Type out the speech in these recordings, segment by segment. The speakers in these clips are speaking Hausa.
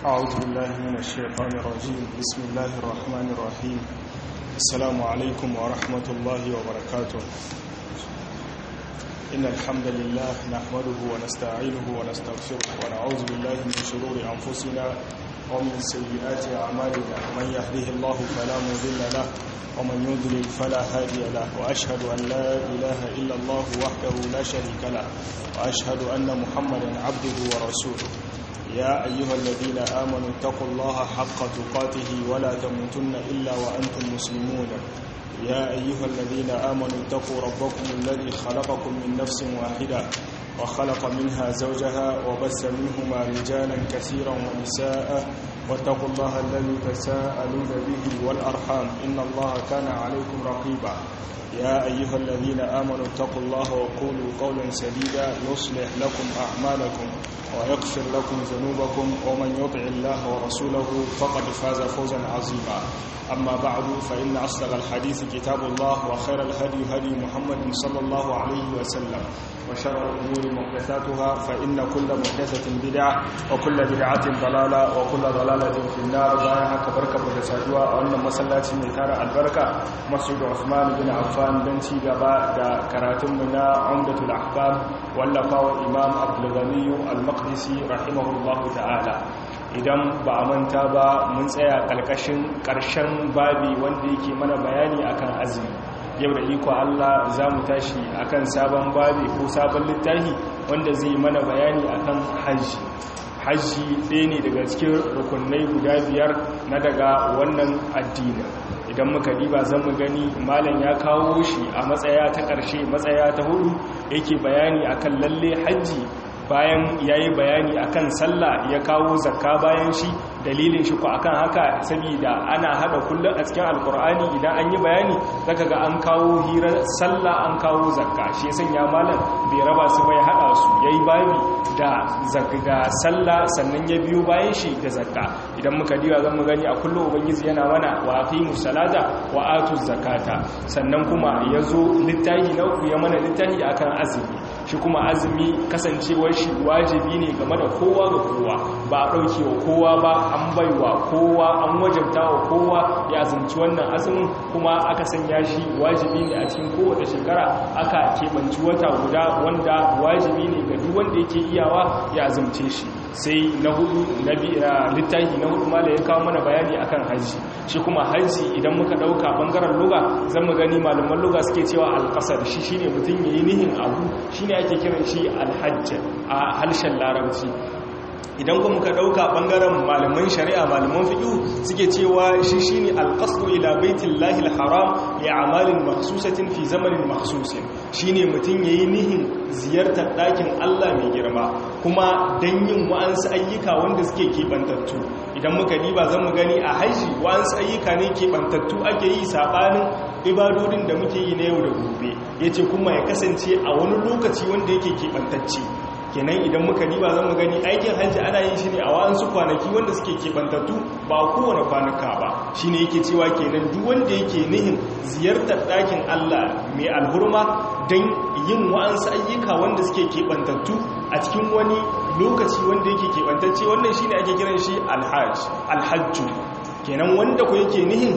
أعوذ بالله من الشيطان الرجيم بسم الله الرحمن الرحيم السلام عليكم ورحمة الله وبركاته إن الحمد لله نحمده ونستعينه ونستغفره ونعوذ بالله من شرور أنفسنا ومن سيئات أعمالنا من يهده الله فلا مضل له ومن يضلل فلا هادي له وأشهد أن لا إله إلا الله وحده لا شريك له وأشهد أن محمدا عبده ورسوله يا أيها الذين آمنوا اتقوا الله حق تقاته ولا تموتن إلا وأنتم مسلمون يا أيها الذين آمنوا اتقوا ربكم الذي خلقكم من نفس واحدة وخلق منها زوجها وبس منهما رجالا كثيرا ونساء واتقوا الله الذي تساءلون به والأرحام إن الله كان عليكم رقيبا يا أيها الذين آمنوا اتقوا الله وقولوا قولا سديدا يصلح لكم أعمالكم ويغفر لكم ذنوبكم ومن يطع الله ورسوله فقد فاز فوزا عظيما أما بعد فإن أصدق الحديث كتاب الله وخير الهدي هدي محمد صلى الله عليه وسلم وشر الأمور محدثاتها فإن كل محدثة بدعة وكل بدعة ضلالة وكل ضلالة في النار بايها كبركة محدثاتها وأن مسلاتي من كان البركة مسجد عثمان بن عفان بن سيغبا دا كراتم منا عمدة الأحكام واللقاء إمام عبد الغني المقدسي رحمه الله تعالى idan ba a manta ba mun tsaya ƙarƙashin ƙarshen babi wanda yake mana bayani akan azumi yau da iko Allah za mu tashi akan sabon babi ko sabon littafi wanda zai mana bayani akan hajji hajji ɗaya ne daga cikin rukunai guda biyar na daga wannan addinin idan muka diba zan mu gani malam ya kawo shi a matsaya ta ƙarshe matsaya ta hudu yake bayani akan lalle hajji bayan ya yi bayani akan sallah ya kawo zakka bayan shi dalilin shi ku akan haka saboda ana hada kullum a cikin alkur'ani idan an yi bayani zaka ga an kawo hirar sallah an kawo zakka shi ya sanya malam bai raba su bai hada su yayi babi da zakka sallah sannan ya biyo bayan shi da zakka idan muka diba zan mu gani a kullum ubangiji yana mana wa aqimus salata wa atuz zakata sannan kuma yazo littafi na uku ya mana littafi akan azumi shi kuma azumi kasancewar shi wajibi ne game da kowa ga kowa ba a ɗauke wa kowa ba an baiwa kowa an wajabta wa kowa ya azumci wannan azumin kuma aka sanya shi wajibi ne a cikin kowace shekara aka keɓanci wata guda wanda wajibi ne ga duk wanda yake iyawa ya azumce shi sai na hudu na littafi na hudu mala ya kawo mana bayani akan hajji shi kuma hajji idan muka dauka bangaren luga zan mu gani malaman luga suke cewa alƙasar shi shine mutum yayi nihin abu shine ake kiran shi alhajj a harshen larabci idan kuma muka dauka bangaren malaman shari'a malaman fiqh suke cewa shi shine alqasdu ila baitillahi alharam li a'malin makhsusatin fi zamanin makhsusin shine mutun yayi nihin ziyartar dakin Allah mai girma kuma dan yin wa'ansu ayyuka wanda suke kebantattu idan muka diba zan mu gani a haji wa'ansu ayyuka ne kebantattu ake yi sabanin ibadodin da muke yi na yau da gobe yace kuma ya kasance a wani lokaci wanda yake kebantacce kenan idan muka diba zan mu gani aikin hajji ana yin shi ne a wa'ansu kwanaki wanda suke kebantattu ba kowane kwanuka ba shi ne yake cewa kenan duk wanda yake nihin ziyartar ɗakin allah mai alhurma don yin wa'ansu ayyuka wanda suke kebantattu a cikin wani lokaci wanda yake kebantacce wannan shi ne ake kiran shi alhajju kenan wanda ku yake nihin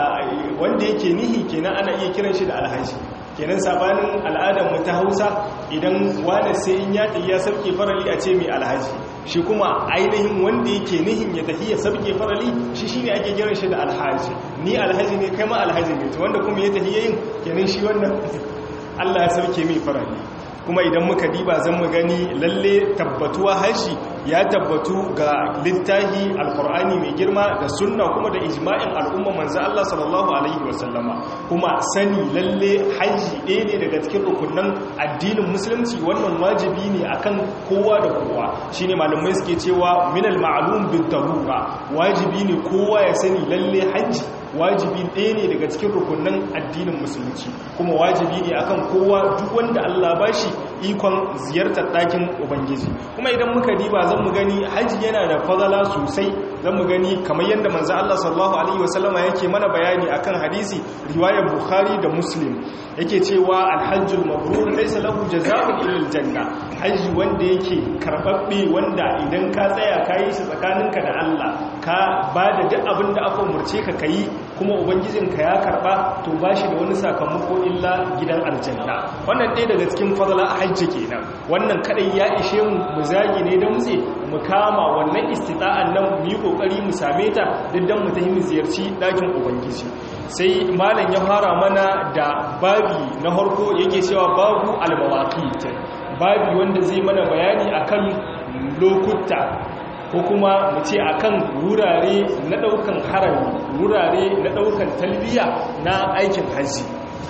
wanda yake nihi kenan ana iya kiran shi da alhaji kenan sabanin al'adar mu ta Hausa idan wani sai in ya ya sabke farali a ce mai alhaji shi kuma ainihin wanda yake nihin ya tafi ya sabke farali shi shine ake kiran shi da alhaji ni alhaji ne kai ma alhaji ne wanda kuma ya tafi yayin kenan shi wannan Allah ya sabke mai farali kuma idan muka diba zan mu gani lalle tabbatuwa haji ya tabbatu ga littahi alkur'ani mai girma da sunna kuma da ijma'in al'umma manzo Allah sallallahu alaihi wasallama kuma sani lalle haji ɗaya ne daga cikin rukunan addinin musulunci wannan wajibi ne akan kowa da kowa shine malamai suke cewa minal ma'lum bid darura wajibi ne kowa ya sani lalle haji wajibi ɗaya ne daga cikin rukunan addinin musulunci kuma wajibi ne akan kowa duk wanda Allah bashi ikon ziyartar ɗakin ubangiji kuma idan muka diba zan mu gani hajji yana da fadala sosai zan mu gani kamar yadda manzo Allah sallallahu alaihi wasallama yake mana bayani akan hadisi riwayar bukhari da muslim yake cewa alhajjul mabrur laysa lahu jazaa'un illa aljanna hajji wanda yake karbabbe wanda idan ka tsaya kayi shi tsakaninka da Allah ka bada duk abin da aka umurce ka kai kuma ubangijinka ya karba to bashi da wani sakamako illa gidan aljanna wannan ɗaya daga cikin fadala a hajji kenan wannan kadai ya ishe mu mu zagi ne da mutse mu kama wannan istita'an nan mu yi kokari mu same ta duk dan mu tafi mu ziyarci dakin ubangiji sai malam ya fara mana da babi na harko yake cewa babu almawaqit babi wanda zai mana bayani akan lokuta ko kuma mu ce akan wurare na daukan harami wurare na daukan talbiya na aikin haji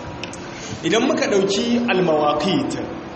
idan muka dauki almawaqit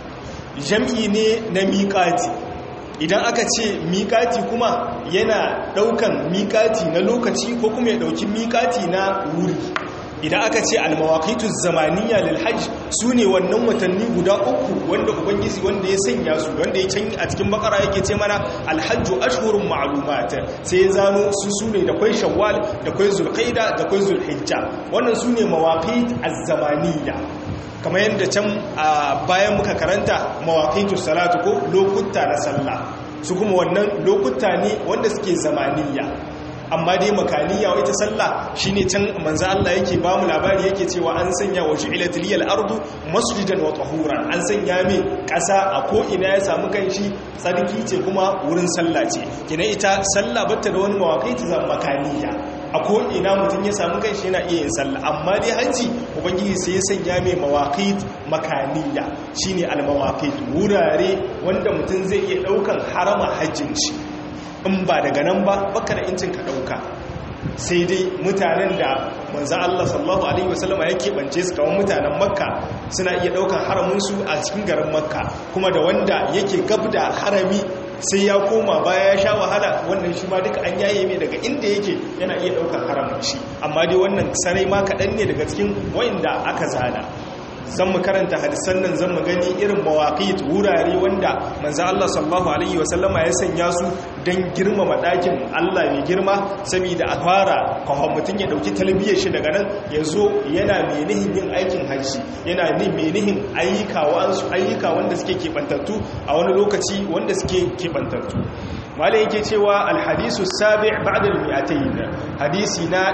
jam'i ne na miqati idan aka ce miƙati kuma yana ɗaukan miƙati na lokaci ko kuma ya ɗauki miƙati na wuri idan aka ce almawakitu zamaniya lil hajj su ne wannan watanni guda uku wanda ubangiji wanda ya sanya su wanda ya canyi a cikin bakara yake ce mana alhajju ashhurun ma'lumat sai ya zano su su ne da kwai shawwal da kwai zulqaida da kwai zulhijja wannan su ne mawaqit az-zamaniya kamar yadda can a bayan muka karanta mawaƙitu salatu ko lokuta na sallah su kuma wannan lokuta ne wanda suke zamaniya amma dai makaniya ita sallah shine can manzo Allah yake ba mu labari yake cewa an sanya wa ju'ilat liyal ardu masjidan wa tahuran an sanya mai ƙasa a ko ina ya samu kanshi tsarki ce kuma wurin sallah ce kina ita sallah batta da wani mawaƙiti zan makaniya a ko'ina mutum ya samu kanshi yana iya yin sallah amma dai hajji ubangiji sai ya sanya mai mawaƙit makaniya shine almawaƙit wurare wanda mutum zai iya ɗaukan harama hajjin shi in ba daga nan ba baka da incin ka ɗauka sai dai mutanen da manzan Allah sallallahu Alaihi wasallama ya keɓance su kawon mutanen makka suna iya ɗaukan haraminsu a cikin garin makka kuma da wanda yake gab da harami sai ya koma baya ya sha wahala wannan shi ma duka an yaye mai daga inda yake yana iya ɗaukar haramun shi amma dai wannan sarai ma kaɗan ne daga cikin wa'inda aka zana zan mu karanta hadisan nan zan mu gani irin mawaƙit wurare wanda manzo Allah sallallahu alaihi wasallama ya sanya su don girmama ɗakin Allah mai girma saboda a fara kawai mutum ya ɗauki talbiyar shi daga nan ya zo yana menihin yin aikin hajji yana ni menihin ayyuka wa'ansu ayyuka wanda suke keɓantattu a wani lokaci wanda suke keɓantattu malai yake cewa alhadisu sabi ba'da al-mi'atayn hadisi na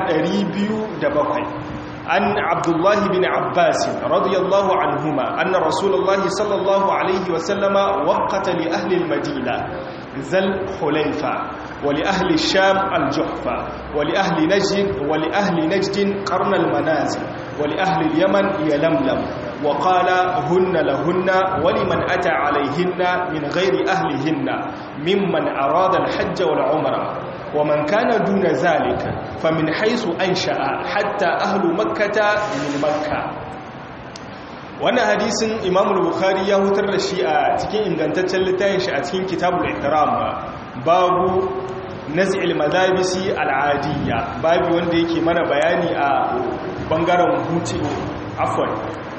207 عن عبد الله بن عباس رضي الله عنهما أن رسول الله صلى الله عليه وسلم وقت لأهل المدينة ذا الحليفة ولأهل الشام الجحفة ولأهل نجد ولأهل نجد قرن المنازل ولأهل اليمن يلملم وقال هن لهن ولمن أتى عليهن من غير أهلهن ممن أراد الحج والعمرة ومن كان دون ذلك فمن حيث أنشأ حتى أهل مكة من مكة wannan hadisin imam bukhari ya hutar da shi a cikin ingantaccen littafin shi a cikin kitabul ihram babu naz'il madabisi al'adiyya babu wanda yake mana bayani a bangaren hutu afwan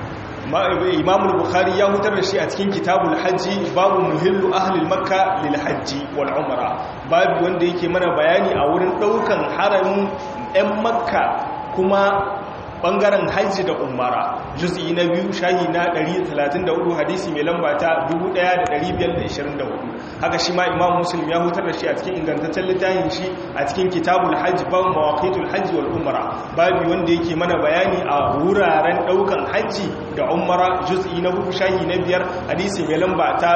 imam bukhari ya hutar da shi a cikin kitabul hajji babu muhillu ahlil makka lil hajji wal umra babu wanda yake mana bayani a wurin daukan haramin 'yan makka kuma bangaren hajji da umara juz'i na biyu shahi na 134 hadisi mai lamba ta 1524 haka shi ma imam muslim ya hutar da shi a cikin ingantaccen littafin shi a cikin kitabul hajj ban mawaqitul hajj wal umra babu wanda yake mana bayani a wuraren daukan hajji da umara juz'i na hudu shahi na biyar hadisi mai lamba ta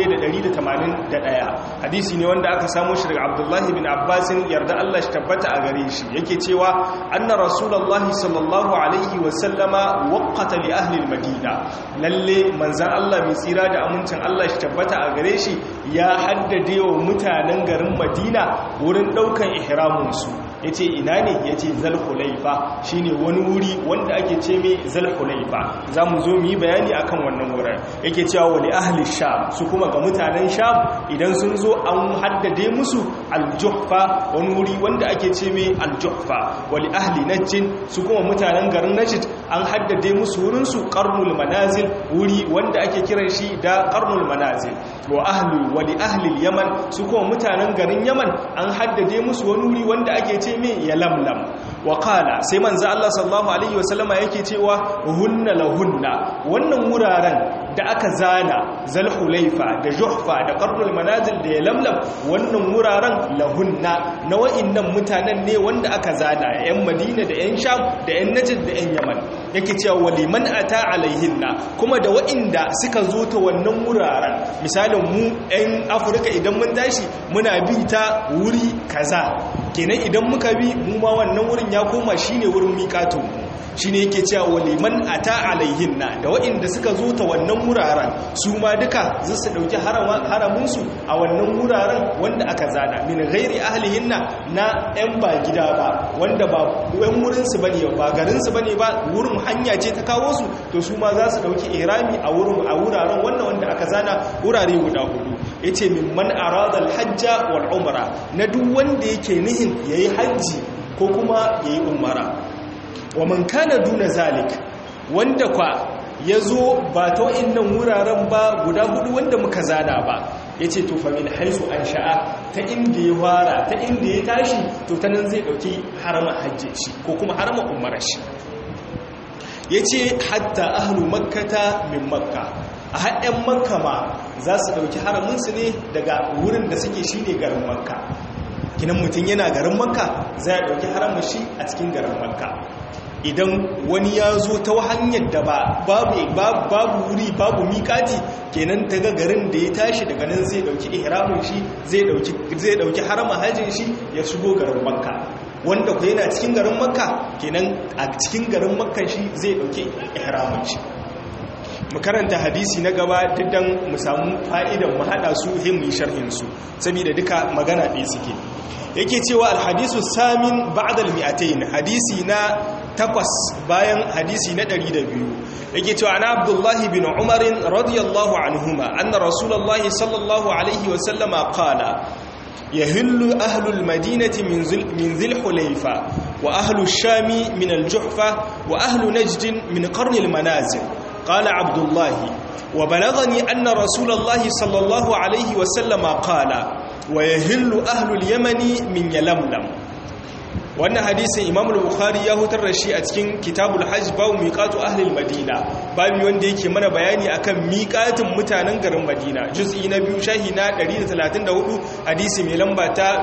1181 hadisi ne wanda aka samu shi daga abdullahi bin abbasin yarda Allah shi tabbata a gare shi yake cewa anna rasulullahi sallallahu alaihi wasallama waqata li ahli almadina lalle manzan Allah mai tsira da amincin Allah shi tabbata a gare shi ya haddade wa mutanen garin Madina wurin daukan ihramin su yace ina ne yace zalhulaifa shine wani wuri wanda ake ce mai zalhulaifa zamu zo mu yi bayani akan wannan wurin yake cewa wali ahli sham su kuma ga mutanen sham idan sun zo an haddade musu aljuhfa wani wuri wanda ake ce mai aljuhfa wali ahli najjin su kuma mutanen mutanen garin Najd an haddade musu wurin su qarnul manazil wuri wanda ake kiran shi da qarnul manazil wa ahlu wa li ahli yaman su kuma mutanen garin Yaman an haddade musu wani wuri wanda ake ce me yalamlam wa qala sai manzo Allah sallallahu alaihi wasallama yake cewa hunna lahunna wannan wuraren da aka zana zalhulaifa da juhfa da qarnul manazil da yalamlam wannan wuraren lahunna na wa'annan mutanen ne wanda aka zana yan madina da yan sham da yan najd da yan yaman yake cewa waliman ata alaihinna kuma da wa'inda suka zo ta wannan wuraren misalin mu yan afirka idan mun tashi muna bi ta wuri kaza kenan idan muka bi mu ma wannan wurin ya koma shine wurin miƙatun mu shine yake cewa waliman ata alaihinna da waɗanda suka zo ta wannan wuraren su ma duka za su ɗauki haramunsu a wannan wuraren wanda aka zana min gairi ahlihinna na 'yan ba gida ba wanda ba yan wurinsu bane ba garinsu bane ba wurin hanya ce ta kawo su to su ma za su ɗauki ihrami a wurin a wuraren wannan wanda aka zana wurare guda hudu yace min man arada hajja wal umra na duk wanda yake nihin yayi hajji ko kuma yayi umara wa man kana duna zalik wanda kwa ya zo ba ta wa'innan wuraren ba guda hudu wanda muka zana ba ya ce tufa min haisu an sha'a ta inda ya fara ta inda ya tashi to ta nan zai ɗauki harama hajji shi ko kuma harama umarar shi ya ce hatta ahlu makkata min makka a haɗin makka ma za su ɗauki haraminsu ne daga wurin da suke shi ne garin makka kinan mutum yana garin makka za a ɗauki haramun shi a cikin garin makka idan wani ya zo ta hanyar da ba babu wuri babu miƙati kenan ta ga garin da ya tashi daga nan zai dauki ihramin shi zai dauki harama hajjin shi ya shigo garin makka wanda ku yana cikin garin makka kenan a cikin garin makka shi zai dauki ihramin shi mu karanta hadisi na gaba diddan mu samu fa'idan mu hada su himmin sharhin su saboda duka magana ɗaya suke yake cewa alhadisu samin ba'da almi'atayn hadisi na takwas bayan hadisi na ɗari da biyu yake cewa ana abdullahi bin umarin radiyallahu anhuma anna rasulullahi sallallahu alaihi wasallama qala yahillu ahlul madinati min zil hulayfa wa ahlu shami min al-juhfa wa ahlu najd min qarn al-manazil qala abdullahi wa balagani anna rasulullahi sallallahu alaihi wasallama qala wa yahillu ahlul yamani min yalamlam wannan hadisin imam al-bukhari ya hutar da shi a cikin kitabul hajj babu miqatu ahli al-madina babu wanda yake mana bayani akan miqatin mutanen garin madina juz'i na biyu shahi na 134 hadisi mai lamba ta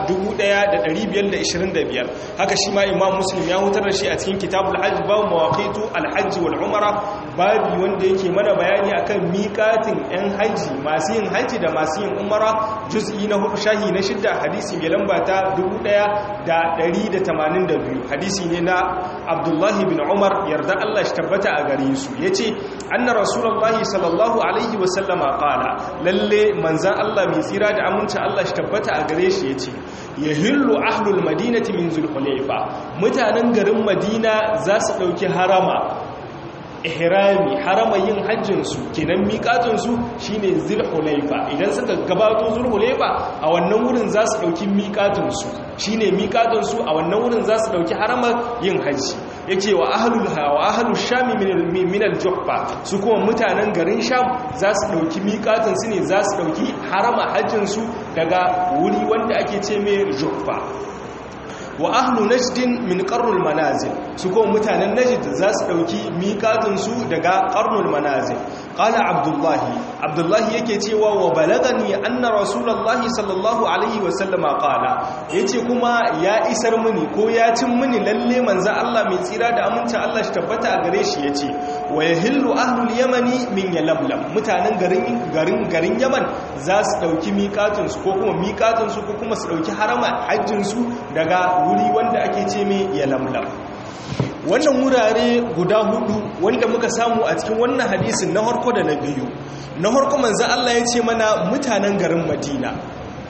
1525 haka shi ma imam muslim ya hutar da shi a cikin kitabul hajj babu mawaqitu al-hajj wal umra babu wanda yake mana bayani akan miqatin yan haji masu yin haji da masu yin umra juz'i na 4 shahi na 6 hadisi mai lamba ta 1180 82 hadisi ne na abdullahi bin umar yarda Allah shi tabbata a gare su ya ce anna rasulallah sallallahu alaihi wasallama kala lalle manzan Allah mai tsira da aminci Allah shi tabbata a gare shi ya ce ya hillu ahlul madinati min zulhulaifa mutanen garin madina za su ɗauki harama ihrami harama yin hajjinsu kenan miƙatunsu shine zulhulaifa idan suka gabato zulhulaifa a wannan wurin za su ɗauki miƙatunsu shine miƙatunsu a wannan wurin za su ɗauki haramar yin hajji yake wa ahlul wa ahlul sham min al-juhfa su kuma mutanen garin sham za su ɗauki miƙatunsu ne za su ɗauki harama hajjinsu daga wuri wanda ake ce mai juhfa wa ahlu najdin min qarnul manazil su kuma mutanen najd za su dauki miqatun su daga qarnul manazil qala abdullahi abdullahi yake cewa wa balagani anna rasulullahi sallallahu alaihi wa sallama qala yace kuma ya isar mini ko ya cin mini lalle manzo Allah mai tsira da amincin Allah shi tabbata a gare shi yace wa yahillu ahlul yamani min yalamlam mutanen garin garin garin yaman za su dauki miqatun su ko kuma miqatun su ko kuma su dauki harama hajjin su daga wuri wanda ake ce mai yalamlam wannan wurare guda hudu wanda muka samu a cikin wannan hadisin na harko da na biyu na harko manzo Allah ya ce mana mutanen garin Madina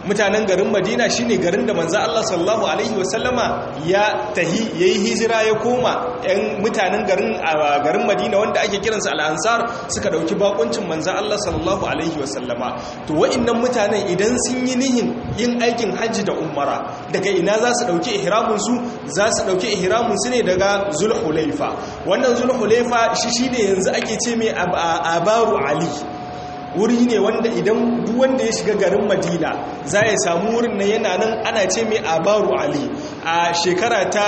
mutanen garin madina shine garin da manzo Allah sallallahu alaihi wasallama ya tahi yayi hijira ya koma ɗan mutanen garin garin madina wanda ake kiransu al-ansar suka dauki bakuncin manzo Allah sallallahu alaihi wasallama to wa'annan mutanen idan sun yi nihin yin aikin hajji da umara daga ina za su dauki ihramin su za su dauki ihramin su ne daga zulhulaifa wannan zulhulaifa shi shine yanzu ake ce mai abaru ali wuri ne wanda idan duk wanda ya shiga garin madina za ya samu wurin na yana nan ana ce mai abaru ali a shekara ta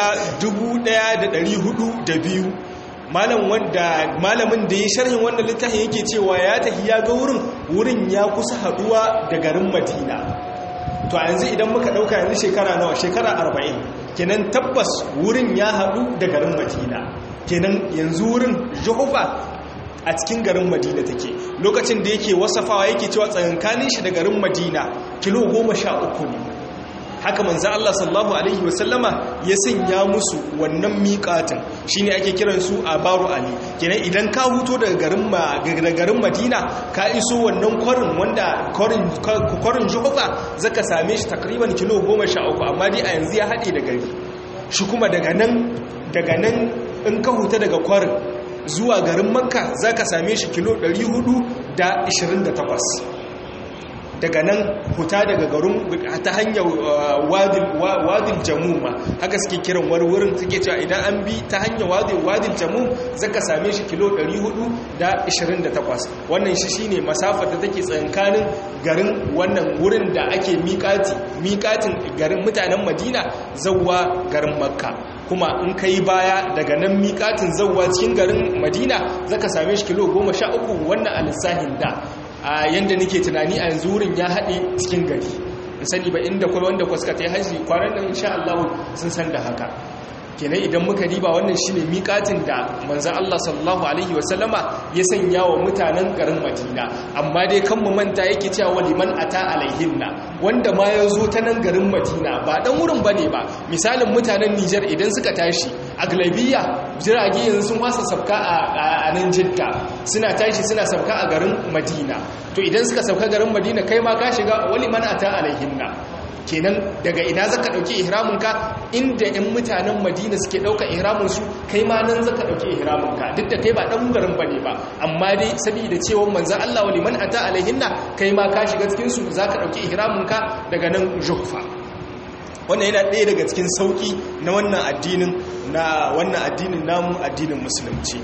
1402 malam wanda malamin da ya sharhin wannan littafin yake cewa ya tafi ya ga wurin wurin ya kusa haduwa da garin madina to a yanzu idan muka dauka yanzu shekara nawa shekara 40 kenan tabbas wurin ya hadu da garin madina kenan yanzu wurin juhufa a cikin garin madina take lokacin da yake wasafawa yake cewa tsakankanin shi da garin madina kilo goma sha uku ne haka manzan Allah sallallahu Alaihi wasallama ya sanya musu wannan miƙatin shi ne ake kiran su a baro ali kenan idan ka huto daga garin madina ka iso wannan kwarin wanda kwarin juhufa zaka same shi takriban kilo goma sha uku amma dai a yanzu ya haɗe da gari shi kuma daga nan daga nan in ka huta daga kwarin zuwa garin makka za ka same shi kilo 428 daga nan huta daga garin ta hanyar wadil jamuma haka suke kiran wani wurin suke cewa idan an bi ta hanyar wadil jamum za ka same shi kilo 428 wannan shi shine masafar da take tsankanin garin wannan wurin da ake miƙati miƙatin garin mutanen madina zauwa garin makka kuma in ka yi baya daga nan miƙatin zauwa cikin garin madina za ka same shi kilo goma sha uku wannan a lissahin da a yadda nake tunani a yanzu wurin ya haɗe cikin gari in sani ba inda kuma wanda kwaska ta yi hajji kwanan nan insha Allah sun san da haka kenan idan muka riba wannan shine miƙatin da manzon Allah sallallahu alaihi wasallama ya sanya wa mutanen garin Madina amma dai kan mu manta yake cewa liman ata alaihinna wanda ma ya zo ta nan garin Madina ba dan wurin bane ba misalin mutanen Niger idan suka tashi a galabiya jirage yanzu sun wasa sabka a nan Jidda suna tashi suna sabka a garin Madina to idan suka sabka garin Madina kai ma ka shiga waliman ata alaihinna kenan daga ina zaka dauki ihraminka inda ɗan mutanen Madina suke dauka ihramin su kai ma nan zaka dauki ihraminka duk da kai ba dan garin bane ba amma dai saboda cewa manzon Allah wa liman ata alaihinna kai ma ka shiga cikin su zaka dauki ihraminka daga nan Juhfa wannan yana ɗaya daga cikin sauki na wannan addinin na wannan addinin namu addinin musulunci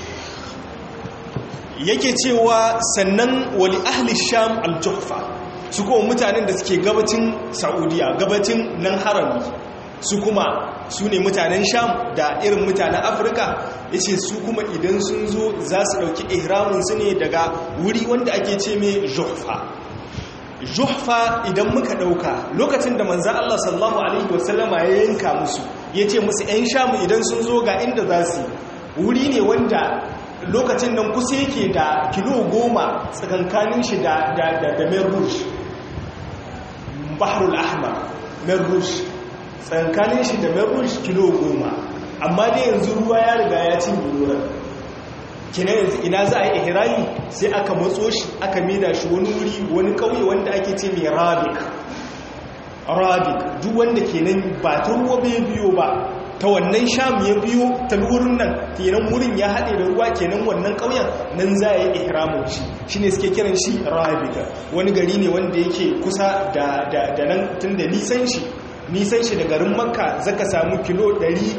yake cewa sannan wali ahli sham al-juhfa su kuma mutanen da suke gabacin saudiya gabacin nan harami su kuma su ne mutanen sham da irin mutanen afirka ya ce su kuma idan sun zo za su ɗauki ihraminsu ne daga wuri wanda ake ce mai juhfa juhfa idan muka ɗauka lokacin da manzan allah sallallahu alaihi wasallama ya yanka musu ya ce musu 'yan shamu idan sun zo ga inda za su wuri ne wanda lokacin nan kusa yake da kilo goma tsakankanin shi da merrush baharul ahmar merrush tsakankanin shi da merrush kilo goma amma dai yanzu ruwa ya riga ya cin wurin kina yanzu ina za a yi ihirami sai aka matso shi aka mida shi wani wuri wani kauye wanda ake ce mai rabik rabik duk wanda kenan ba ta ruwa bai biyo ba ta wannan sham ya biyo ta wurin nan kenan wurin ya haɗe da ruwa kenan wannan ƙauyen nan za a yi ihramun shi shi ne suke kiran shi rabika wani gari ne wanda yake kusa da nan tun da nisan shi nisan shi da garin makka zaka samu kilo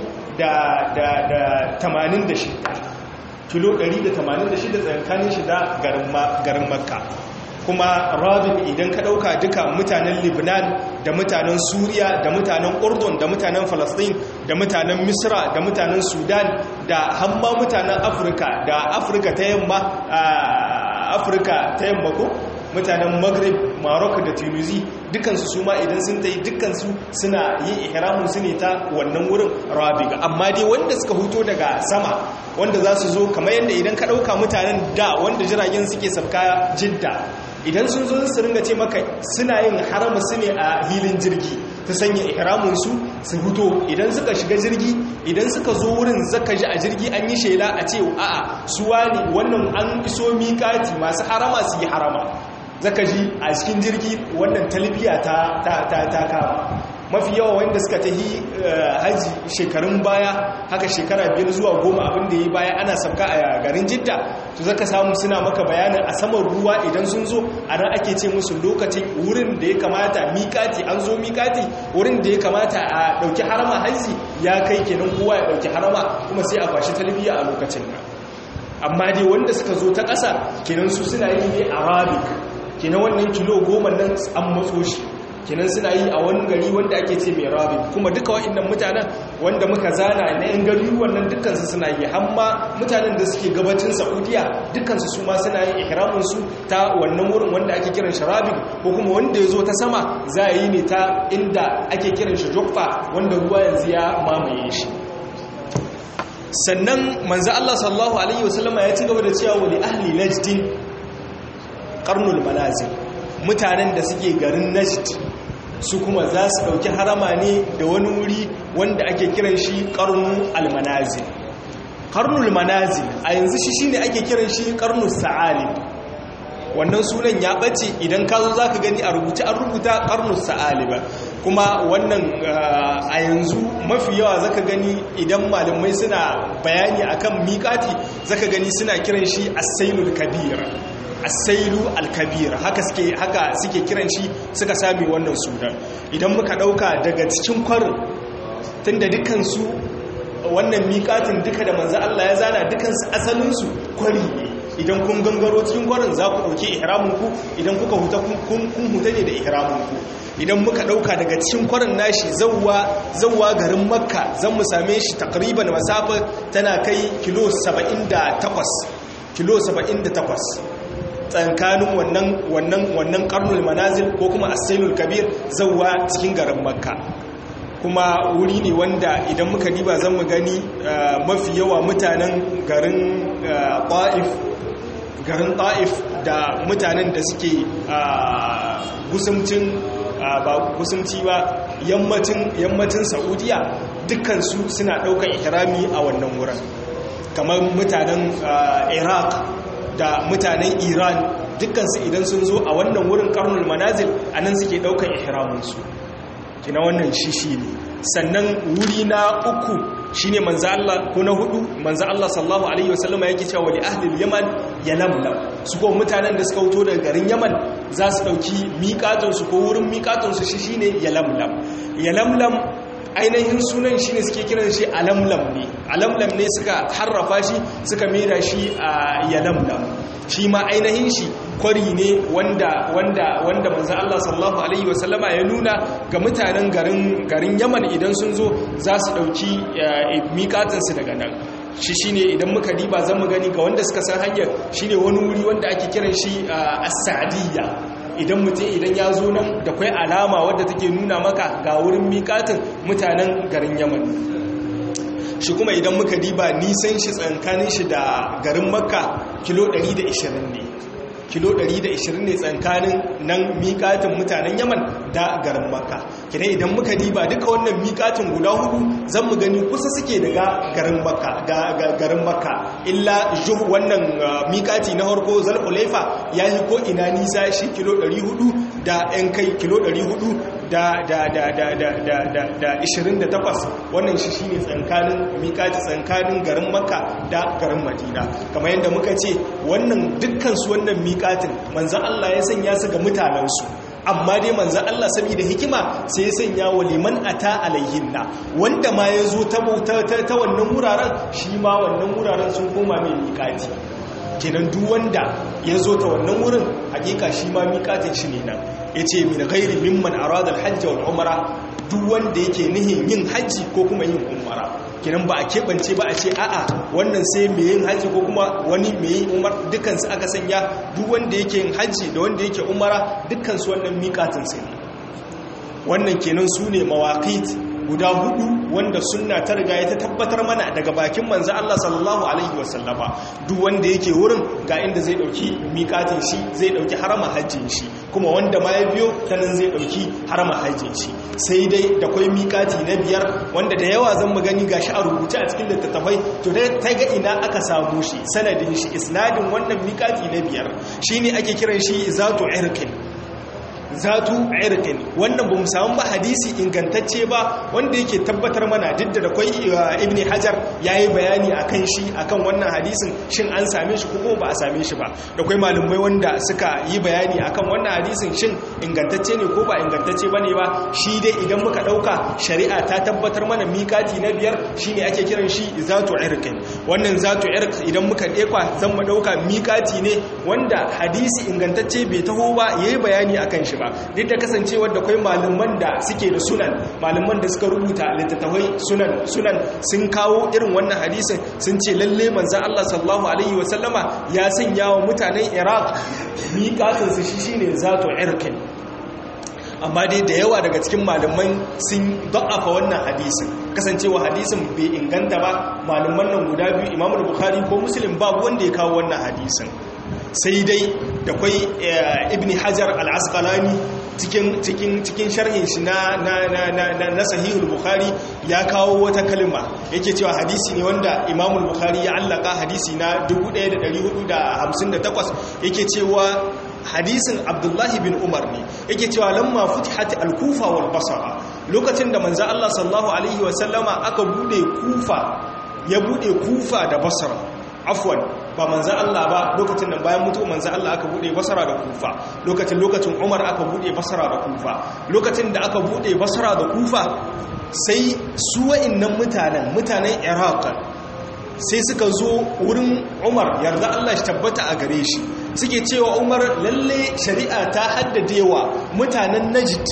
186 kilo 186 tsakanin shi da garin makka kuma rabin idan ka ɗauka duka mutanen libnan da mutanen suriya da mutanen urdun da mutanen falastin da mutanen misra da mutanen sudan da hamma mutanen afirka da afirka ta yamma afirka ta yamma ko mutanen maghrib morocco da tunisi dukansu su ma idan sun tayi dukansu suna yin ihramun su ne ta wannan wurin rabiga amma dai wanda suka huto daga sama wanda za su zo kamar yadda idan ka ɗauka mutanen da wanda jiragen suke sabka jidda idan sun zo su ringa ce maka suna yin haramu su ne a hilin jirgi ta sanya ihramunsu su huto idan suka shiga jirgi idan suka zo wurin zaka ji a jirgi an yi shela a ce a'a su wani wannan an iso miƙati masu harama su yi harama zaka ji a cikin jirgi wannan talbiya ta ta ta kama mafi yawa wanda suka tahi haji shekarun baya haka shekara biyar zuwa goma abin da yi baya ana sabka a garin jidda to zaka samu suna maka bayanin a saman ruwa idan sun zo a nan ake ce musu lokacin wurin da ya kamata miƙati an zo miƙati wurin da ya kamata a ɗauki harama haji ya kai kenan kowa ya ɗauki harama kuma sai a kwashi talbiya a lokacin nan amma dai wanda suka zo ta ƙasa kenan su suna yi ne arabic kenan wannan kilo goma nan an matso shi kenan suna yi a wani gari wanda ake ce mai rabi kuma duka wa'annan mutanen wanda muka zana na yan gari wannan dukansu suna yi hamma mutanen da suke gabacin saudiya dukansu su ma suna yin ihraminsu ta wannan wurin wanda ake kiran shi rabin ko kuma wanda ya zo ta sama za a yi ne ta inda ake kiran shi jokfa wanda ruwa yanzu ya mamaye shi sannan manzo Allah sallallahu alaihi wasallama ya ci gaba da cewa wali ahli najdin qarnul manazil mutanen da suke garin najd su kuma za su ɗauki harama ne da wani wuri wanda ake kiran shi ƙarnu almanazil ƙarnul manazil a yanzu shi shi ne ake kiran shi ƙarnul sa'alib wannan sunan ya ɓace idan ka zo za ka gani a rubuta an rubuta ƙarnul sa'aliba kuma wannan a yanzu mafi yawa zaka gani idan malamai suna bayani akan miƙati zaka gani suna kiran shi as-sailul kabir asailu alkabir haka suke haka suke kiran shi suka sami wannan sunan idan muka dauka daga cikin kwarin tunda dukkan su wannan miƙatin duka da manzo Allah ya zana dukkan su asalin su kwari ne idan kun gangaro cikin kwarin za ku dauke ihramin ku idan kuka huta kun kun huta ne da ihramin ku idan muka dauka daga cikin kwarin nashi zawwa zawwa garin makka zan mu same shi takriban masafa tana kai kilo 78 kilo 78 tsankanin wannan wannan wannan karnul manazil ko kuma asailul kabir zawwa cikin garin makka kuma wuri ne wanda idan muka diba zan mu gani mafi yawa mutanen garin ta'if garin ta'if da mutanen da suke gusumcin ba gusumci ba yammacin yammacin saudiya dukkansu suna ɗaukar ihrami a wannan wurin kamar mutanen iraq da mutanen iran dukkansu idan sun zo a wannan wurin karnul manazil a nan suke daukan ihraminsu kina wannan shishi ne sannan wuri na uku shine manzo Allah ko na hudu manzo Allah sallallahu alaihi wasallama yake cewa li ahli yaman yalamlam su ko mutanen da suka wuto daga garin yaman za su dauki miƙatun su ko wurin miƙatun su shi shine yalamlam yalamlam ainihin sunan shi ne suke kiran shi alamlam ne alamlam ne suka harrafa shi suka mera shi a yalamlam shi ma ainihin shi kwari ne wanda wanda wanda manzo Allah sallallahu alaihi wasallama ya nuna ga mutanen garin garin Yaman idan sun zo za su dauki miƙatin su daga nan shi shine idan muka diba zan mu gani ga wanda suka san hanyar shine wani wuri wanda ake kiran shi as-sa'diyya idan mutum idan ya zo nan da kwai alama wadda take nuna maka ga wurin miƙatin mutanen garin yaman shi kuma idan muka diba nisan shi tsankanin shi da garin makka kilo 120 ne kilo 120 ne tsankanin nan miƙatin mutanen yaman da garin makka kina idan muka diba duka wannan miƙatin guda hudu zan mu gani kusa suke daga garin makka ga garin makka illa juh wannan miƙati na harko zalhulaifa ya yi ko ina nisa shi kilo 400 da yan kai kilo 400 da da da da da da da da 28 wannan shi shine tsankanin miƙati tsankanin garin makka da garin madina kamar yadda muka ce wannan dukkan su wannan miƙatin manzon Allah ya sanya su ga mutanensu amma dai manzan Allah saboda hikima sai ya sanya wa liman ata alaihinna wanda ma ya zo ta wannan wuraren shi ma wannan wuraren sun koma mai miƙati kenan duk wanda ya zo ta wannan wurin hakika shi ma miƙatin shi ne nan ya ce min gairi mimman aradar hajji wal umara duk wanda yake nihin yin hajji ko kuma yin umara kenan ba a keɓance ba a ce a'a wannan sai mai yin hajji ko kuma wani mai yin umar dukansu aka sanya duk wanda yake yin hajji da wanda yake umara dukansu wannan miƙatin sai wannan kenan su ne mawaƙit guda hudu wanda sunna ta riga ya ta tabbatar mana daga bakin manzo Allah sallallahu alaihi wasallama duk wanda yake wurin ga inda zai dauki miƙatin shi zai dauki harama hajjin shi kuma wanda ma ya biyo ta nan zai ɗauki harama hajjin shi sai dai da kwai miƙati na biyar wanda da yawa zan mu gani gashi a rubuce a cikin littattafai to dai ta ga ina aka samu shi sanadin shi isnadin wannan miƙati na biyar shine ake kiran shi zatu irkin zatu irkin wannan ba mu samu ba hadisi ingantacce ba wanda yake tabbatar mana duk da akwai ibn hajar yayi bayani akan shi akan wannan hadisin shin an same shi ko ba a same shi ba da akwai malumai wanda suka yi bayani akan wannan hadisin shin ingantacce ne ko ba ingantacce bane ba shi dai idan muka dauka shari'a ta tabbatar mana mikati na biyar shine ake kiran shi zatu irkin wannan zatu irk idan muka dekwa zan mu dauka mikati ne wanda hadisi ingantacce bai taho ba yayi bayani akan shi ba duk da kasancewar da kwai malaman da suke da sunan malaman da suka rubuta littattafai sunan sunan sun kawo irin wannan hadisin sun ce lalle manzan Allah sallallahu alaihi wasallama ya sanya wa mutanen Iraq miƙatinsu shi shine zato irkin amma dai da yawa daga cikin malaman sun da'afa wannan hadisin kasancewa hadisin bai inganta ba malaman nan guda biyu imamu bukhari ko muslim babu wanda ya kawo wannan hadisin sai dai da kwai ibn hajar al-asqalani cikin cikin cikin sharhin shi na na na na na sahihul bukhari ya kawo wata kalma yake cewa hadisi ne wanda imamu bukhari ya allaka hadisi na 1458 yake cewa hadisin abdullahi bin umar ne yake cewa lamma futihat al-kufa wal basra lokacin da manzo Allah sallallahu alaihi wasallama aka bude kufa ya bude kufa da basra afwan ba manzan Allah ba lokacin nan bayan mutu manzan Allah aka bude basara da kufa lokacin lokacin umar aka bude basara da kufa lokacin da aka bude basara da kufa sai su wa'innan mutanen mutanen iraq sai suka zo wurin umar yarda Allah shi tabbata a gare shi suke cewa umar lalle shari'a ta haddadewa mutanen najid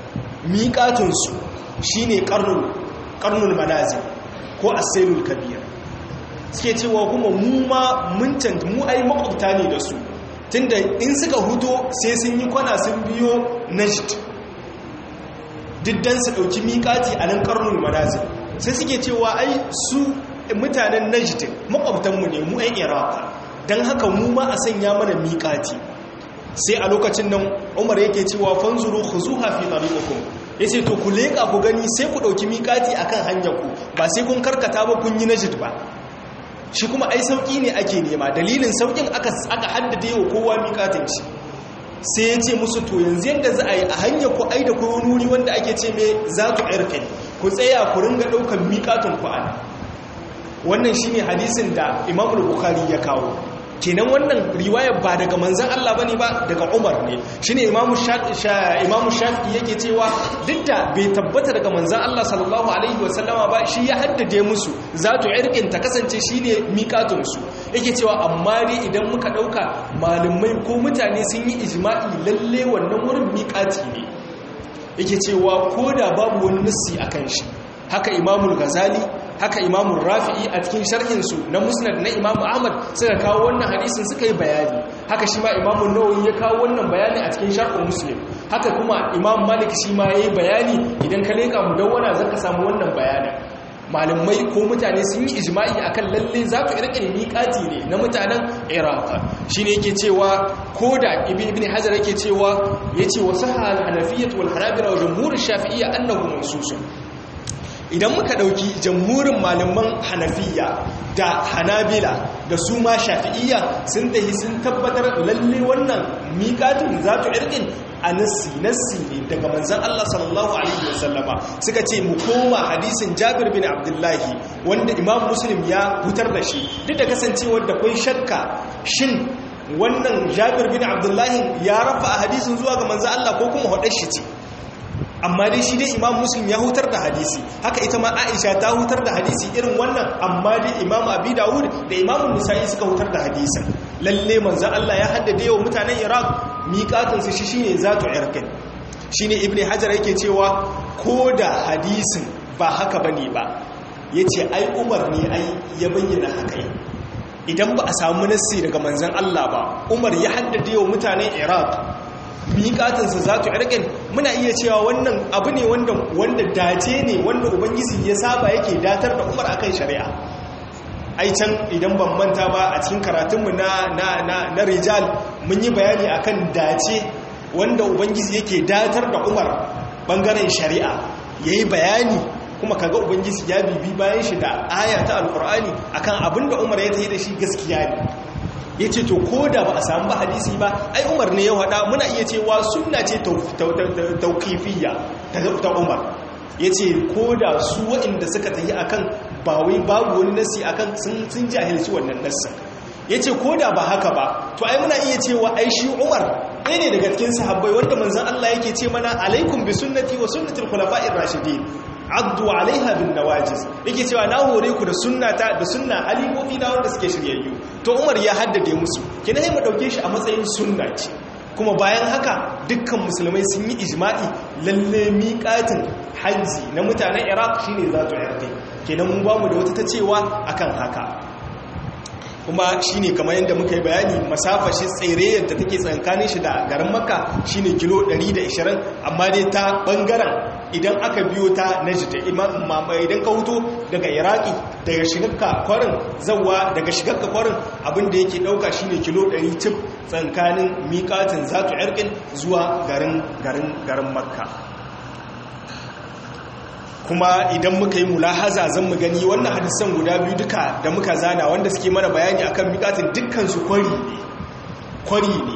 miƙatunsu shine karnul manazil ko asailul kabir suke cewa kuma mu ma mun canta mu ai makwabta ne da su tunda in suka huto sai sun yi kwana sun biyo najd diddan su dauki miƙati a nan karnul manazil sai suke cewa ai su mutanen najd makwabtanmu ne mu ai iraq don haka mu ma a sanya mana miƙati sai a lokacin nan umar yake cewa fanzuru khuzuha fi tariqikum yace to ku leka ku gani sai ku dauki miƙati akan hanyar ku ba sai kun karkata ba kun yi najd ba shi kuma ai sauki ne ake nema dalilin saukin aka aka haddade wa kowa miƙatin shi sai ya ce musu to yanzu yadda za a yi a hanyar ku ai da kowa nuri wanda ake ce mai zatu irkin ku tsaya ku ringa ɗaukar miƙatin ku ana wannan shine hadisin da imamul bukhari ya kawo kenan wannan riwayar ba daga manzan Allah bane ba daga Umar ne shine imamu imamu Shafi'i yake cewa duk da bai tabbata daga manzan Allah sallallahu alaihi wasallama ba shi ya haddade musu zatu irqin ta kasance shine miqatun su yake cewa amma dai idan muka dauka malumai ko mutane sun yi ijma'i lalle wannan wurin miqati ne yake cewa koda babu wani nassi akan shi haka imamul ghazali haka imamun rafi'i a cikin sharhinsu na musnad na imamu ahmad suka kawo wannan hadisin suka yi bayani haka shi ma imamun nawawi ya kawo wannan bayani a cikin sharhin muslim haka kuma imam malik shi ma ya yi bayani idan ka leƙa mu dawwana za ka samu wannan bayanin malamai ko mutane sun yi ijma'i akan lalle za ku irkin miƙati ne na mutanen iraq shi ne yake cewa ko da ibn ibn hajar yake cewa ya ce wasu hanafiyyat wal hanabila wa jamhurin shafi'iyya annahu mansusun idan muka dauki jamhurin malaman hanafiya da hanabila da su ma shafi'iyya sun tahi sun tabbatar lalle wannan miƙatin zatu irkin a nassi nassi ne daga manzan Allah sallallahu alaihi wasallama suka ce mu koma hadisin Jabir bin Abdullahi wanda Imam Muslim ya hutar da shi duk da kasancewar da kai shakka shin wannan Jabir bin Abdullahi ya rafa a hadisin zuwa ga manzan Allah ko kuma hadar shi ce amma dai shi dai imam muslim ya hutar da hadisi haka ita ma aisha ta hutar da hadisi irin wannan amma dai imam abi dawud da imam nisa'i suka hutar da hadisin lalle manzo Allah ya haddade wa mutanen iraq miqatun su shi shine zatu irqin shine ibnu hajar yake cewa ko da hadisin ba haka bane ba yace ai umar ne ai ya bayyana haka idan ba a samu nassi daga manzon Allah ba umar ya haddade wa mutanen iraq miƙatinsa za ta irgin muna iya cewa wannan abu ne wanda dace ne wanda ubangiji ya saba yake datar da umar akan shari'a ai can idan ban manta ba a cikin karatunmu na na na na rijal mun yi bayani akan dace wanda ubangiji yake datar da umar bangaren shari'a yayi bayani kuma kaga ubangiji ya bibi bayan shi da aya ta alkur'ani akan abin da umar ya tayi da shi gaskiya ne ya ce to ko da ba a samu ba hadisi ba ai umar ne ya haɗa muna iya cewa sunna ce tauƙifiyya ta umar ya ce ko da su waɗanda suka tafi akan ba wai babu wani nasi akan sun jahilci wannan nassin ya ce ko da ba haka ba to ai muna iya cewa ai shi umar ɗaya ne daga cikin sahabbai wanda manzan Allah yake ce mana alaikum bi sunnati wa sunnatul khulafa'ir rashidin addu alaiha bin nawajiz yake cewa na hore ku da sunnata da sunna halifofi na wanda suke shiryayyu to umar ya haddade musu kina sai mu dauke shi a matsayin sunna ce kuma bayan haka dukkan musulmai sun yi ijma'i lalle miƙatin hajji na mutanen iraq shine zatu irqi kenan mun ba mu da wata ta cewa akan haka kuma shine kamar yadda muka yi bayani masafa shi tsere yadda take tsankanin shi da garin makka shine kilo 120 amma dai ta bangaren idan aka biyo ta najd idan ka huto daga iraki daga shigarka kwarin zawa daga shigarka kwarin abinda yake dauka shine kilo 100 tip tsankanin miƙatin zatu irkin zuwa garin garin garin makka kuma idan muka yi mulahaza zan mu gani wannan hadisan guda biyu duka da muka zana wanda suke mana bayani akan miƙatin dukkansu kwari ne kwari ne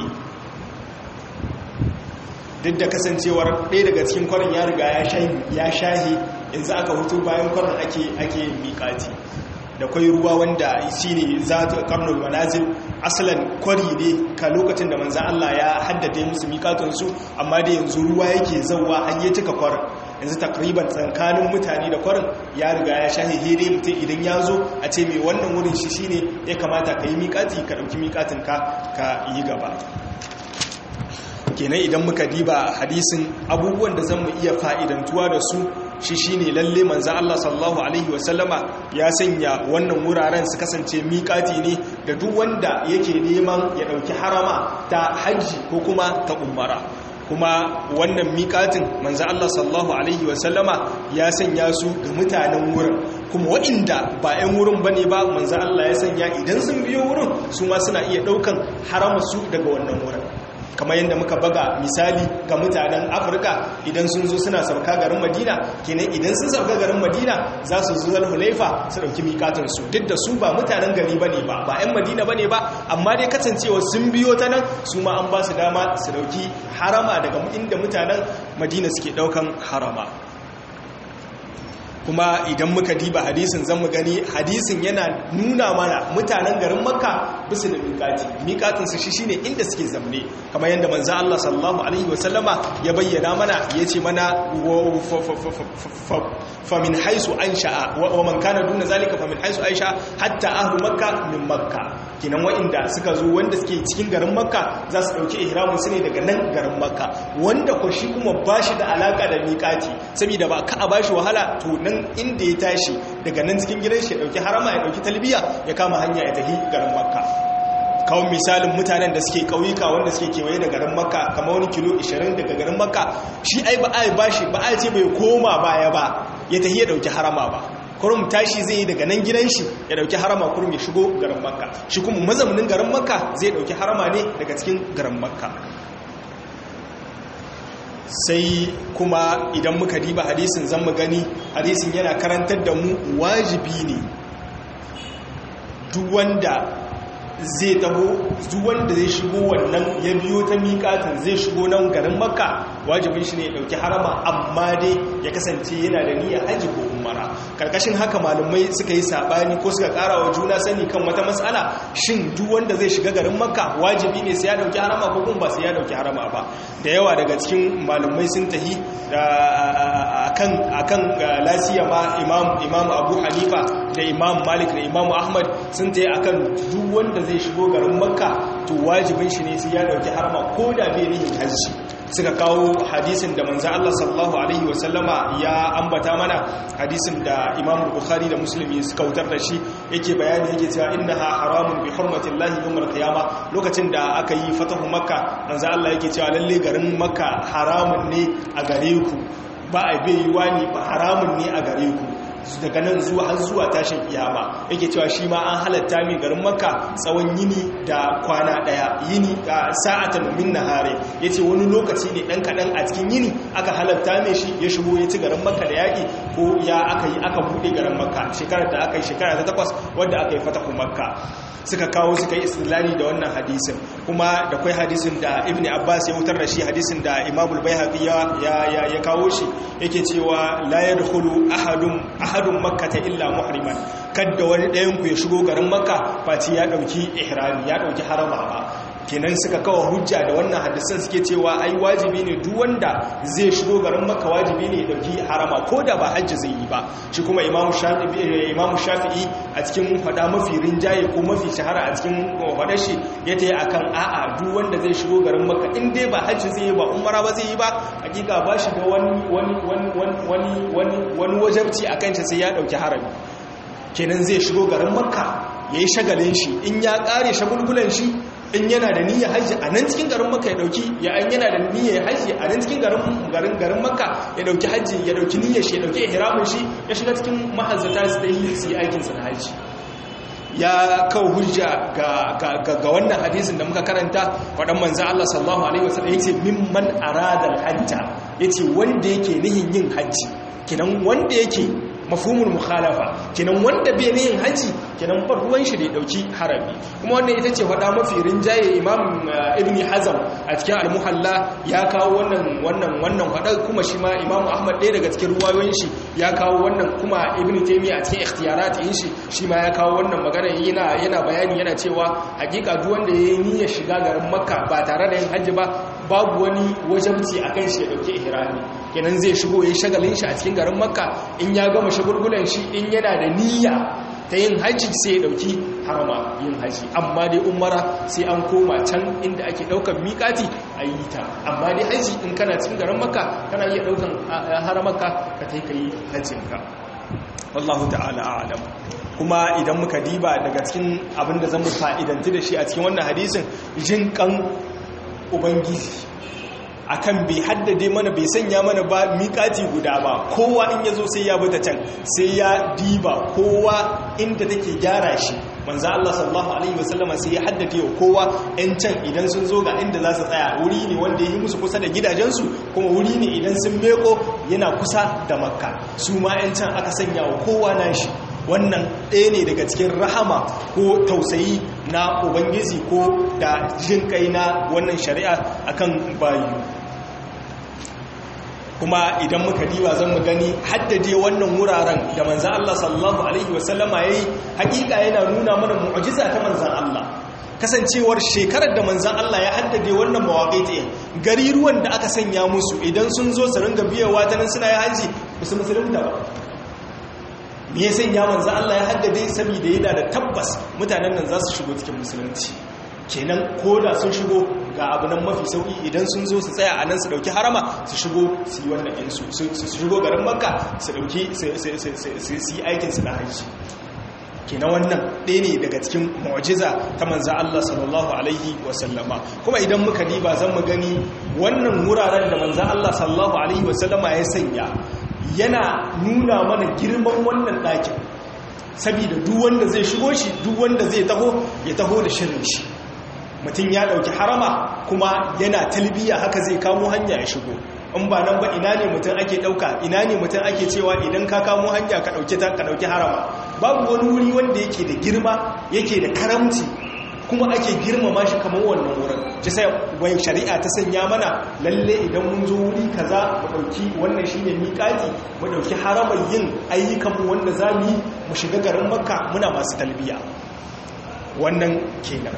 duk da kasancewar ɗaya daga cikin kwarin ya riga ya shahi yanzu aka hutu bayan kwarin ake ake miƙati da kwai ruwa wanda shi ne za ta karnul manazil asalan kwari ne ka lokacin da manzan Allah ya haddade musu miƙatunsu amma da yanzu ruwa yake zauwa har ya cika kwarin yanzu takriban tsakanin mutane da kwarin ya riga ya shahi hede mutum idan ya zo a ce mai wannan wurin shi shine ya kamata ka yi miƙati ka ɗauki miƙatin ka ka yi gaba kenan idan muka diba hadisin abubuwan da zan mu iya fa'idantuwa da su shi shine lalle manzan Allah sallallahu alaihi wasallama ya sanya wannan wuraren su kasance miƙati ne da duk wanda yake neman ya ɗauki harama ta hajji ko kuma ta umara kuma wannan miƙatin manzan Allah sallallahu alaihi wasallama ya sanya su ga mutanen wurin kuma waɗanda ba 'yan wurin ba ne ba manzan Allah ya sanya idan sun biyo wurin su ma suna iya ɗaukan harama su daga wannan wurin kamar yadda muka baga misali ga mutanen afirka idan sun zo suna sauka garin madina kenan idan sun sauka garin madina za su zo hulaifa su ɗauki mikatinsu duk da su ba mutanen gari ba ne ba ba 'yan madina ba ne ba amma dai kasancewa sun biyo ta nan su ma an ba su dama su ɗauki harama daga inda mutanen madina suke ɗaukan harama kuma idan muka diba hadisin zan mu gani hadisin yana nuna mana mutanen garin makka bisu da miƙati miƙatinsu shi shine inda suke zamne kamar yadda manzo Allah sallallahu alaihi wasallama ya bayyana mana yace mana fa min haisu ansha'a wa man kana duna zalika fa min haisu aisha hatta ahlu makka min makka kinan wa'inda suka zo wanda suke cikin garin makka za su dauki ihramin su ne daga nan garin makka wanda ko shi kuma bashi da alaka da miƙati saboda ba ka a bashi wahala to nan inda ya tashi daga nan cikin gidan shi ya dauki harama ya dauki talbiya ya kama hanya ya tafi garin makka kawon misalin mutanen da suke kauyuka wanda suke kewaye da garin makka kama wani kilo 20 daga garin makka shi ai ba ai bashi ba ai ce bai koma baya ba ya tafi ya dauki harama ba kurum tashi zai yi daga nan gidan shi ya dauki harama kurum ya shigo garin makka shi kuma mazaunin garin makka zai dauki harama ne daga cikin garin makka sai kuma idan muka diba hadisin zan mu gani hadisin yana karantar da mu wajibi ne duk wanda zai taho duk wanda zai shigo wannan ya biyo ta miƙatin zai shigo nan garin makka wajibin shi ne ya ɗauki harama amma dai ya kasance yana da niyyar haji ko umara karkashin haka malumai suka yi sabani ko suka ƙara wa juna sani kan wata matsala shin duk wanda zai shiga garin makka wajibi ne sai ya ɗauki harama ko kuma ba sai ya ɗauki harama ba da yawa daga cikin malumai sun tahi akan akan lasiya ma imam imam abu hanifa da imam malik da imam ahmad sun tayi akan duk wanda zai shigo garin makka to wajibin shi ne sai ya dauki harama ko da bai nihin hajji suka kawo hadisin da manzo Allah sallallahu alaihi wasallama ya ambata mana hadisin da Imam Bukhari da Muslim suka wutar da shi yake bayani yake cewa innaha haramun bi hurmati Allah yawmal qiyama lokacin da aka yi fatahu makka manzo Allah yake cewa lalle garin makka haramun ne a gare ku ba a bai yiwa ne ba haramun ne a gare ku daga nan zuwa har zuwa tashin kiyama yake cewa shi ma an halatta mai garin makka tsawon yini da kwana daya yini a sa'atan min nahare yace wani lokaci ne dan kadan a cikin yini aka halatta mai shi ya shigo ya ci garin makka da yaki ko ya aka yi aka bude garin makka shekarar da aka yi shekara ta takwas wadda aka yi fatahu makka suka kawo suka yi istilali da wannan hadisin kuma da kwai hadisin da ibn abbas ya wutar da shi hadisin da imamul bayhaqi ya ya kawo shi yake cewa la yadkhulu ahadun ahadun makkata illa muhriman kadda wani ɗayan ku ya shigo garin makka face ya dauki ihrami ya dauki harama ba kenan suka kawo hujja da wannan hadisan suke cewa ai wajibi ne duk wanda zai shigo garin makka wajibi ne ya dauki harama ko da ba hajji zai yi ba shi kuma imamu shafi'i imamu shafi'i a cikin fada mafi rinjaye ko mafi shahara a cikin fadar shi ya tayi akan a'a duk wanda zai shigo garin makka in dai ba hajji zai yi ba umara ba zai yi ba hakika ba shi da wani wani wani wani wani wani wajabci akan shi sai ya dauki harami kenan zai shigo garin makka yayi shagalin shi in ya kare shagulgulan shi in yana da niyyar hajji a nan cikin garin makka ya dauki ya an yana da niyyar hajji a nan cikin garin garin garin makka ya dauki hajji ya dauki niyyar shi ya dauki ihramin shi ya shiga cikin mahazzata su da yi su aikin sa na hajji ya kawo hujja ga ga ga wannan hadisin da muka karanta wadan manzo Allah sallallahu alaihi wasallam yace mimman arada al-hajja yace wanda yake nihin yin hajji kinan wanda yake mafhumul mukhalafa kenan wanda bai ne yin haji kenan bar ruwan shi da ya dauki harami kuma wannan ita ce wada mafi rinjaye imam ibni hazam a cikin al-muhalla ya kawo wannan wannan wannan wada kuma shi ma imam ahmad ɗaya daga cikin ruwayoyin shi ya kawo wannan kuma ibni taymiya a cikin ikhtiyarat yin shi shi ma ya kawo wannan magana yana yana bayani yana cewa hakika duk wanda yayi niyyar shiga garin makka ba tare da yin haji ba babu wani wajabci akan shi ya dauki ihrami kenan zai shigo yayin shagalin shi a cikin garin makka in ya gama shagulgulan shi in yana da niyya ta yin hajji sai ya dauki harama yin hajji amma dai umara sai an koma can inda ake daukan miƙati a yi ta amma dai hajji in kana cikin garin makka kana iya daukan haramarka ka ta yi hajjinka wallahu ta'ala a'lam kuma idan muka diba daga cikin abin da zan mu fa'idanti da shi a cikin wannan hadisin jin kan ubangiji akan bai haddade mana bai sanya mana ba miƙati guda ba kowa in ya zo sai ya bata can sai ya diba kowa inda take gyara shi manzo Allah sallallahu alaihi wasallama sai ya haddade wa kowa ɗan can idan sun zo ga inda za su tsaya wuri ne wanda ya yi musu kusa da gidajensu kuma wuri ne idan sun meko yana kusa da makka su ma ɗan can aka sanya wa kowa nashi wannan ɗaya ne daga cikin rahama ko tausayi na ubangiji ko da jin kai na wannan shari'a akan bayu kuma idan muka diba zan mu gani haddade wannan wuraren da manzan Allah sallallahu alaihi wasallama yayi hakika yana nuna mana mu'jiza ta manzan Allah kasancewar shekarar da manzan Allah ya haddade wannan mawaƙi gari ruwan da aka sanya musu idan sun zo su ringa biyawa ta nan suna yi haji musu musulunta ba me ya sanya manzan Allah ya haddade saboda yana da tabbas mutanen nan za su shigo cikin musulunci kenan ko da sun shigo ga abu nan mafi sauki idan sun zo su tsaya a nan su dauki harama su shigo su yi wannan insu su shigo garin makka su dauki su yi aikinsu na hajji kenan wannan ɗaya ne daga cikin mu'jiza ta manza Allah sallallahu alaihi wasallama kuma idan muka diba zan mu gani wannan wuraren da manza Allah sallallahu alaihi wasallama ya sanya yana nuna mana girman wannan ɗakin saboda duk wanda zai shigo shi duk wanda zai taho ya taho da shirin shi mutum ya ɗauki harama kuma yana talbiya haka zai kamo hanya ya shigo in ba nan ba ina ne mutum ake ɗauka ina ne mutum ake cewa idan ka kamo hanya ka ɗauki ta ka ɗauki harama babu wani wuri wanda yake da girma yake da karamci kuma ake girmama shi kamar wannan wurin ji sai wai shari'a ta sanya mana lalle idan mun zo wuri kaza mu ɗauki wannan shine miƙati mu ɗauki haramar yin ayyukanmu wanda za mu yi mu shiga garin makka muna masu talbiya wannan kenan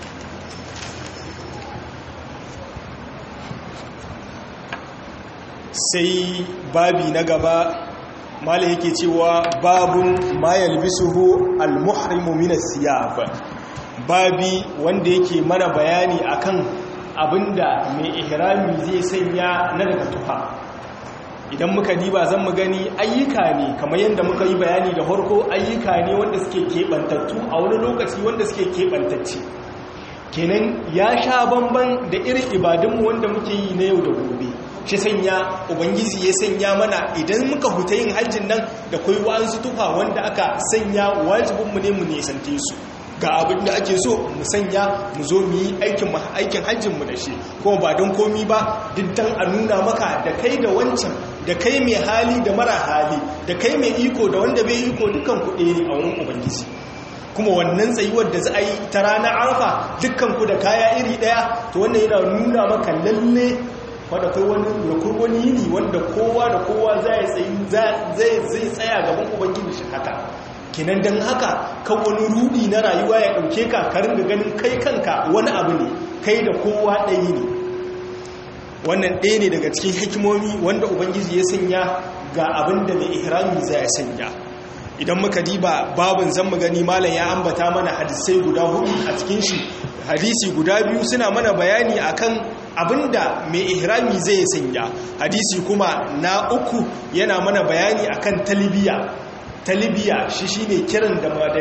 sai babi na gaba mala yake cewa babun ma yalbisuhu al-muhrimu min as-siyab babi wanda yake mana bayani akan abinda mai ihrami zai sanya na daga tufa idan muka diba zan mu gani ayyuka ne kamar yadda muka yi bayani da farko ayyuka ne wanda suke keɓantattu a wani lokaci wanda suke keɓantacce kenan ya sha bamban da irin ibadunmu wanda muke yi na yau da gobe shi sanya ubangiji ya sanya mana idan muka huta yin hajjin nan da kai wa'ansu tufa wanda aka sanya wajibinmu ne mu nisante su ga abin da ake so mu sanya mu zo mu yi aikin aikin hajjin mu da shi kuma ba don komi ba duk dan a nuna maka da kai da wancan da kai mai hali da mara hali da kai mai iko da wanda bai iko dukan kuɗe ne a wurin ubangiji kuma wannan tsayuwar da za a yi ta ranar arfa dukkan ku da kaya iri ɗaya to wannan yana nuna maka lalle wadda kai wani rukur wani yini wanda kowa da kowa zai tsaya gaban ubangiji shi haka kinan don haka kan wani rudi na rayuwa ya ɗauke ka karin da ganin kai kanka wani abu ne kai da kowa ɗaya ne wannan ɗaya ne daga cikin hikimomi wanda ubangiji ya sanya ga abin da mai ihrami za ya sanya idan muka diba babin zan gani malam ya ambata mana hadisai guda hudu a cikin shi hadisi guda biyu suna mana bayani akan abinda mai ihrami zai sanya hadisi kuma na uku yana mana bayani akan talbiya talibiya shi shi ne kiran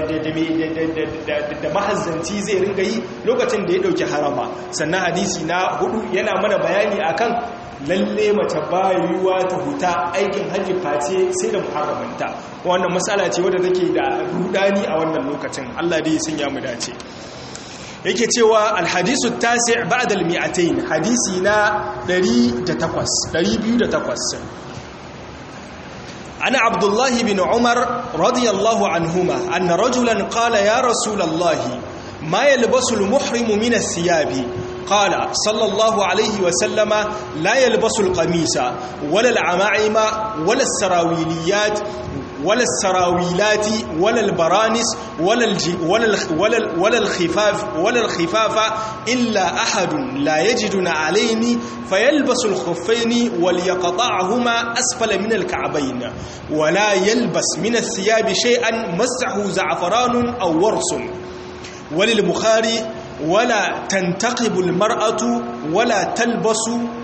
da mahazzanci zai ringa yi lokacin da ya ɗauki harama sannan hadisi na hudu yana mana bayani akan lalle mace bayuwa ta huta aikin hajji face sai da muharramanta wannan matsala ce wadda take da rudani a wannan lokacin Allah dai sun ya mu dace yake cewa alhadisu tasi' ba'da al-mi'atayn hadisi na 108 208 عن عبد الله بن عمر رضي الله عنهما أن رجلا قال يا رسول الله ما يلبس المحرم من الثياب قال صلى الله عليه وسلم لا يلبس القميص ولا العمائم ولا السراويليات ولا السراويلات ولا البرانس ولا الج... ولا الخ... ولا ال... ولا الخفاف ولا الخفاف الا احد لا يجد عليه فيلبس الخفين وليقطعهما اسفل من الكعبين ولا يلبس من الثياب شيئا مسه زعفران او ورس وللبخاري ولا تنتقب المراه ولا تلبس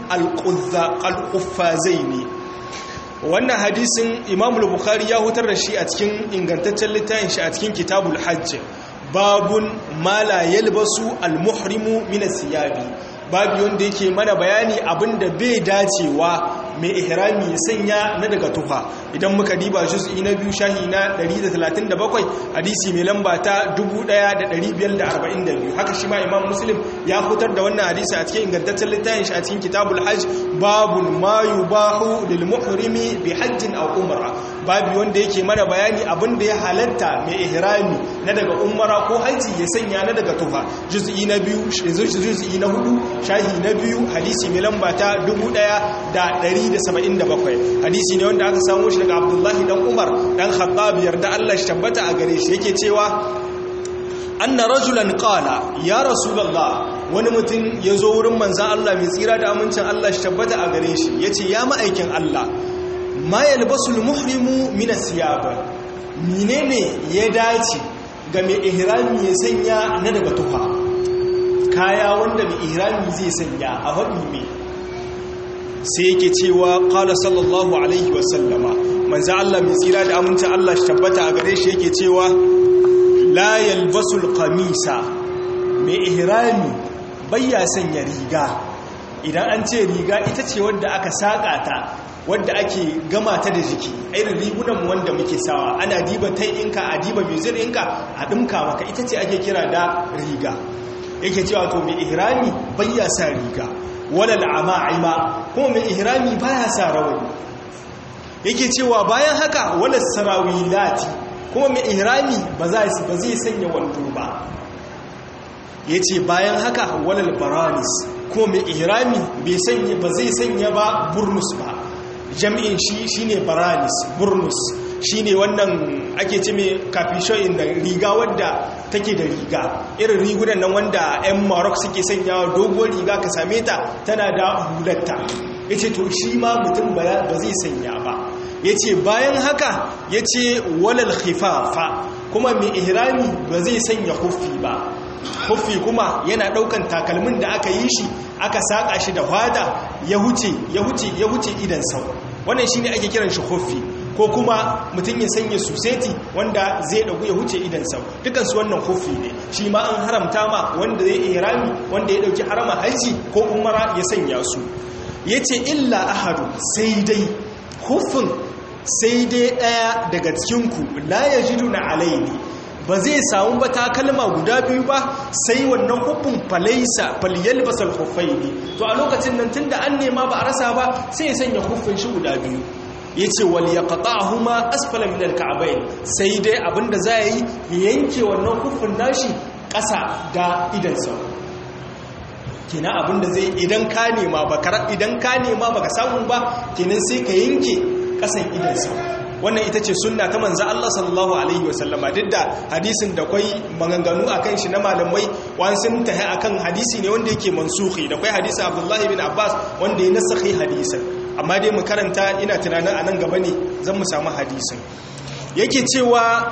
القفازين wannan hadisin imam bukhari ya hutar da shi a cikin ingantaccen littafin shi a cikin kitabul hajj babun mala yalbasu almuhrimu min siyabi babu wanda yake mana bayani abinda bai dacewa mai ihrami ya sanya na daga tufa idan muka diba juz'i na biyu shahi na 137 hadisi mai lamba ta 1542 haka shi ma imam muslim ya fitar da wannan hadisi a cikin ingantaccen littafin shi a cikin kitabul hajj babun ma yubahu lil muhrimi bi hajjin aw umra babu wanda yake mana bayani abinda ya halatta mai ihrami na daga umra ko haji ya sanya na daga tufa juz'i na biyu juz'i na hudu shahi na biyu hadisi mai lamba ta 1177 hadisi ne wanda aka samu shi daga abdullahi dan umar dan khattab yarda Allah shi tabbata a gare shi yake cewa anna rajulan qala ya rasulullah wani mutum ya zo wurin manzan Allah mai tsira da amincin Allah shi tabbata a gare shi yace ya ma'aikin Allah ma yalbasul muhrimu min asiyab menene ya dace ga mai ihrami ya sanya na daga tufa kaya wanda mai ihrami zai sanya a haɗi mai sai yake cewa qala sallallahu alaihi wasallama manzo Allah mai tsira da amincin Allah shi tabbata a gare shi yake cewa la yalbasul qamisa mai ihrami bayya sanya riga idan an ce riga ita ce wadda aka saka ta wadda ake gama ta da jiki irin rigunan wanda muke sawa ana diba tai'inka a diba mizir ɗinka a ɗinka maka ita ce ake kira da riga yake cewa to mai ihrami bayya sa riga wala al'ama'ima kuma mai ihrami baya sa rawani yake cewa bayan haka wala sarawilati kuma mai ihrami ba zai ba zai sanya wando ba yace bayan haka wala baranis kuma mai ihrami bai sanya ba zai sanya ba burnus ba jami'in shi shine baranis burnus shine wannan ake ce mai kafishoyin da riga wadda take da riga irin rigunan nan wanda 'yan marok suke sanyawa dogon riga ka same ta tana da hulatta ya ce to shi ma mutum ba zai sanya ba ya ce bayan haka ya ce walal khifafa kuma mai ihrami ba zai sanya huffi ba huffi kuma yana daukan takalmin da aka yi shi aka saka shi da hada ya huce ya huce ya huce idan sau wannan shine ake kiran shi huffi ko kuma mutum ya sanya suseti wanda zai dagu ya huce idan sau dukansu wannan huffi ne shi ma an haramta ma wanda zai ihrami wanda ya dauki harama haji ko umara ya sanya su yace illa ahadu sai dai hufin sai dai daya daga cikin ku la yajiduna alaini ba zai samu ba takalma guda biyu ba sai wannan hukun falaisa falyalbasal khuffaini to a lokacin nan tunda an nema ba a rasa ba sai ya sanya huffin shi guda biyu yace wal yaqta'huma asfala min al-ka'bayn sai dai abinda za yi yanke wannan huffin nashi ƙasa da idan sa kina abinda zai idan ka nema ba idan ka nema baka samu ba kenan sai ka yanke ƙasan idan sa wannan ita ce sunna ta manzo Allah sallallahu alaihi wasallama duk da hadisin da kwai maganganu akan shi na malamai wani sun tahi akan hadisi ne wanda yake mansuhi da kwai hadisin Abdullahi bin Abbas wanda ya nasakhi hadisin amma dai mu karanta ina tunanin anan gaba ne zan mu samu hadisin yake cewa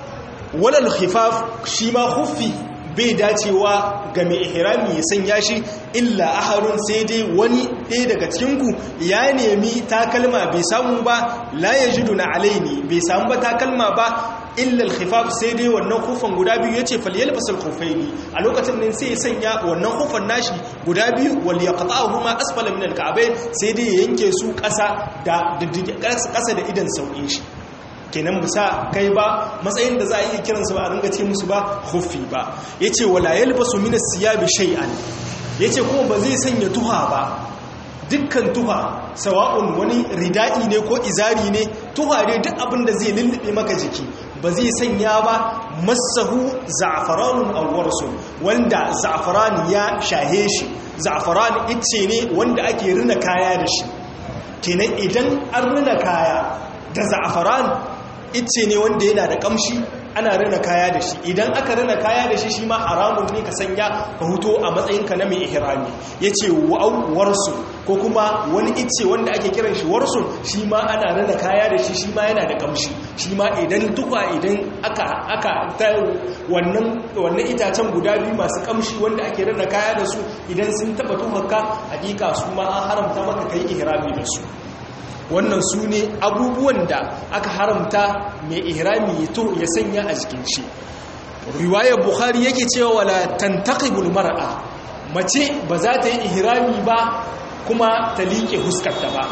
walal khifaf shi ma khuffi bai dacewa ga mai ihrami ya sanya shi illa aharun sai dai wani ɗaya daga cikinku ya nemi takalma bai samu ba la ya jidu na alaini bai samu ba takalma ba illa alkhifaf sai dai wannan kufan guda biyu yace falyalbasal khufaini a lokacin nan sai ya sanya wannan kufan nashi guda biyu wal yaqta'uhuma asfala min alka'bayn sai dai ya yanke su ƙasa da ƙasa da idan sauƙin shi kenan bisa kai ba matsayin da za a iya kiransu ba a ringa ce musu ba hufi ba ya ce wala yalbasu min siyabi shay'an ya ce kuma ba zai sanya tuha ba dukkan tuha sawa'un wani rida'i ne ko izari ne tuha ne duk abin da zai lullube maka jiki ba zai sanya ba masahu za'afaranun awwarsu wanda za'afaran ya shahe shi za'afaran ice ne wanda ake rina kaya da shi kenan idan an rina kaya da za'afaran ice ne wanda yana da kamshi ana rina kaya da shi idan aka rina kaya da shi shi ma haramun ne ka sanya ka huto a matsayinka na mai ihrami ya ce warsu ko kuma wani ice wanda ake kiran shi warsun shi ma ana rina kaya da shi shi ma yana da kamshi shi ma idan tukwa idan aka aka ta wannan wannan itacen guda biyu masu kamshi wanda ake rina kaya da su idan sun taba tuhaka hakika su ma an haramta maka kai ihrami da su wannan su ne abubuwan da aka haramta mai ihrami to ya sanya a jikin shi riwayar bukhari yake cewa wala tantaqibul mar'a mace ba za ta yi ihrami ba kuma ta liƙe huskarta ba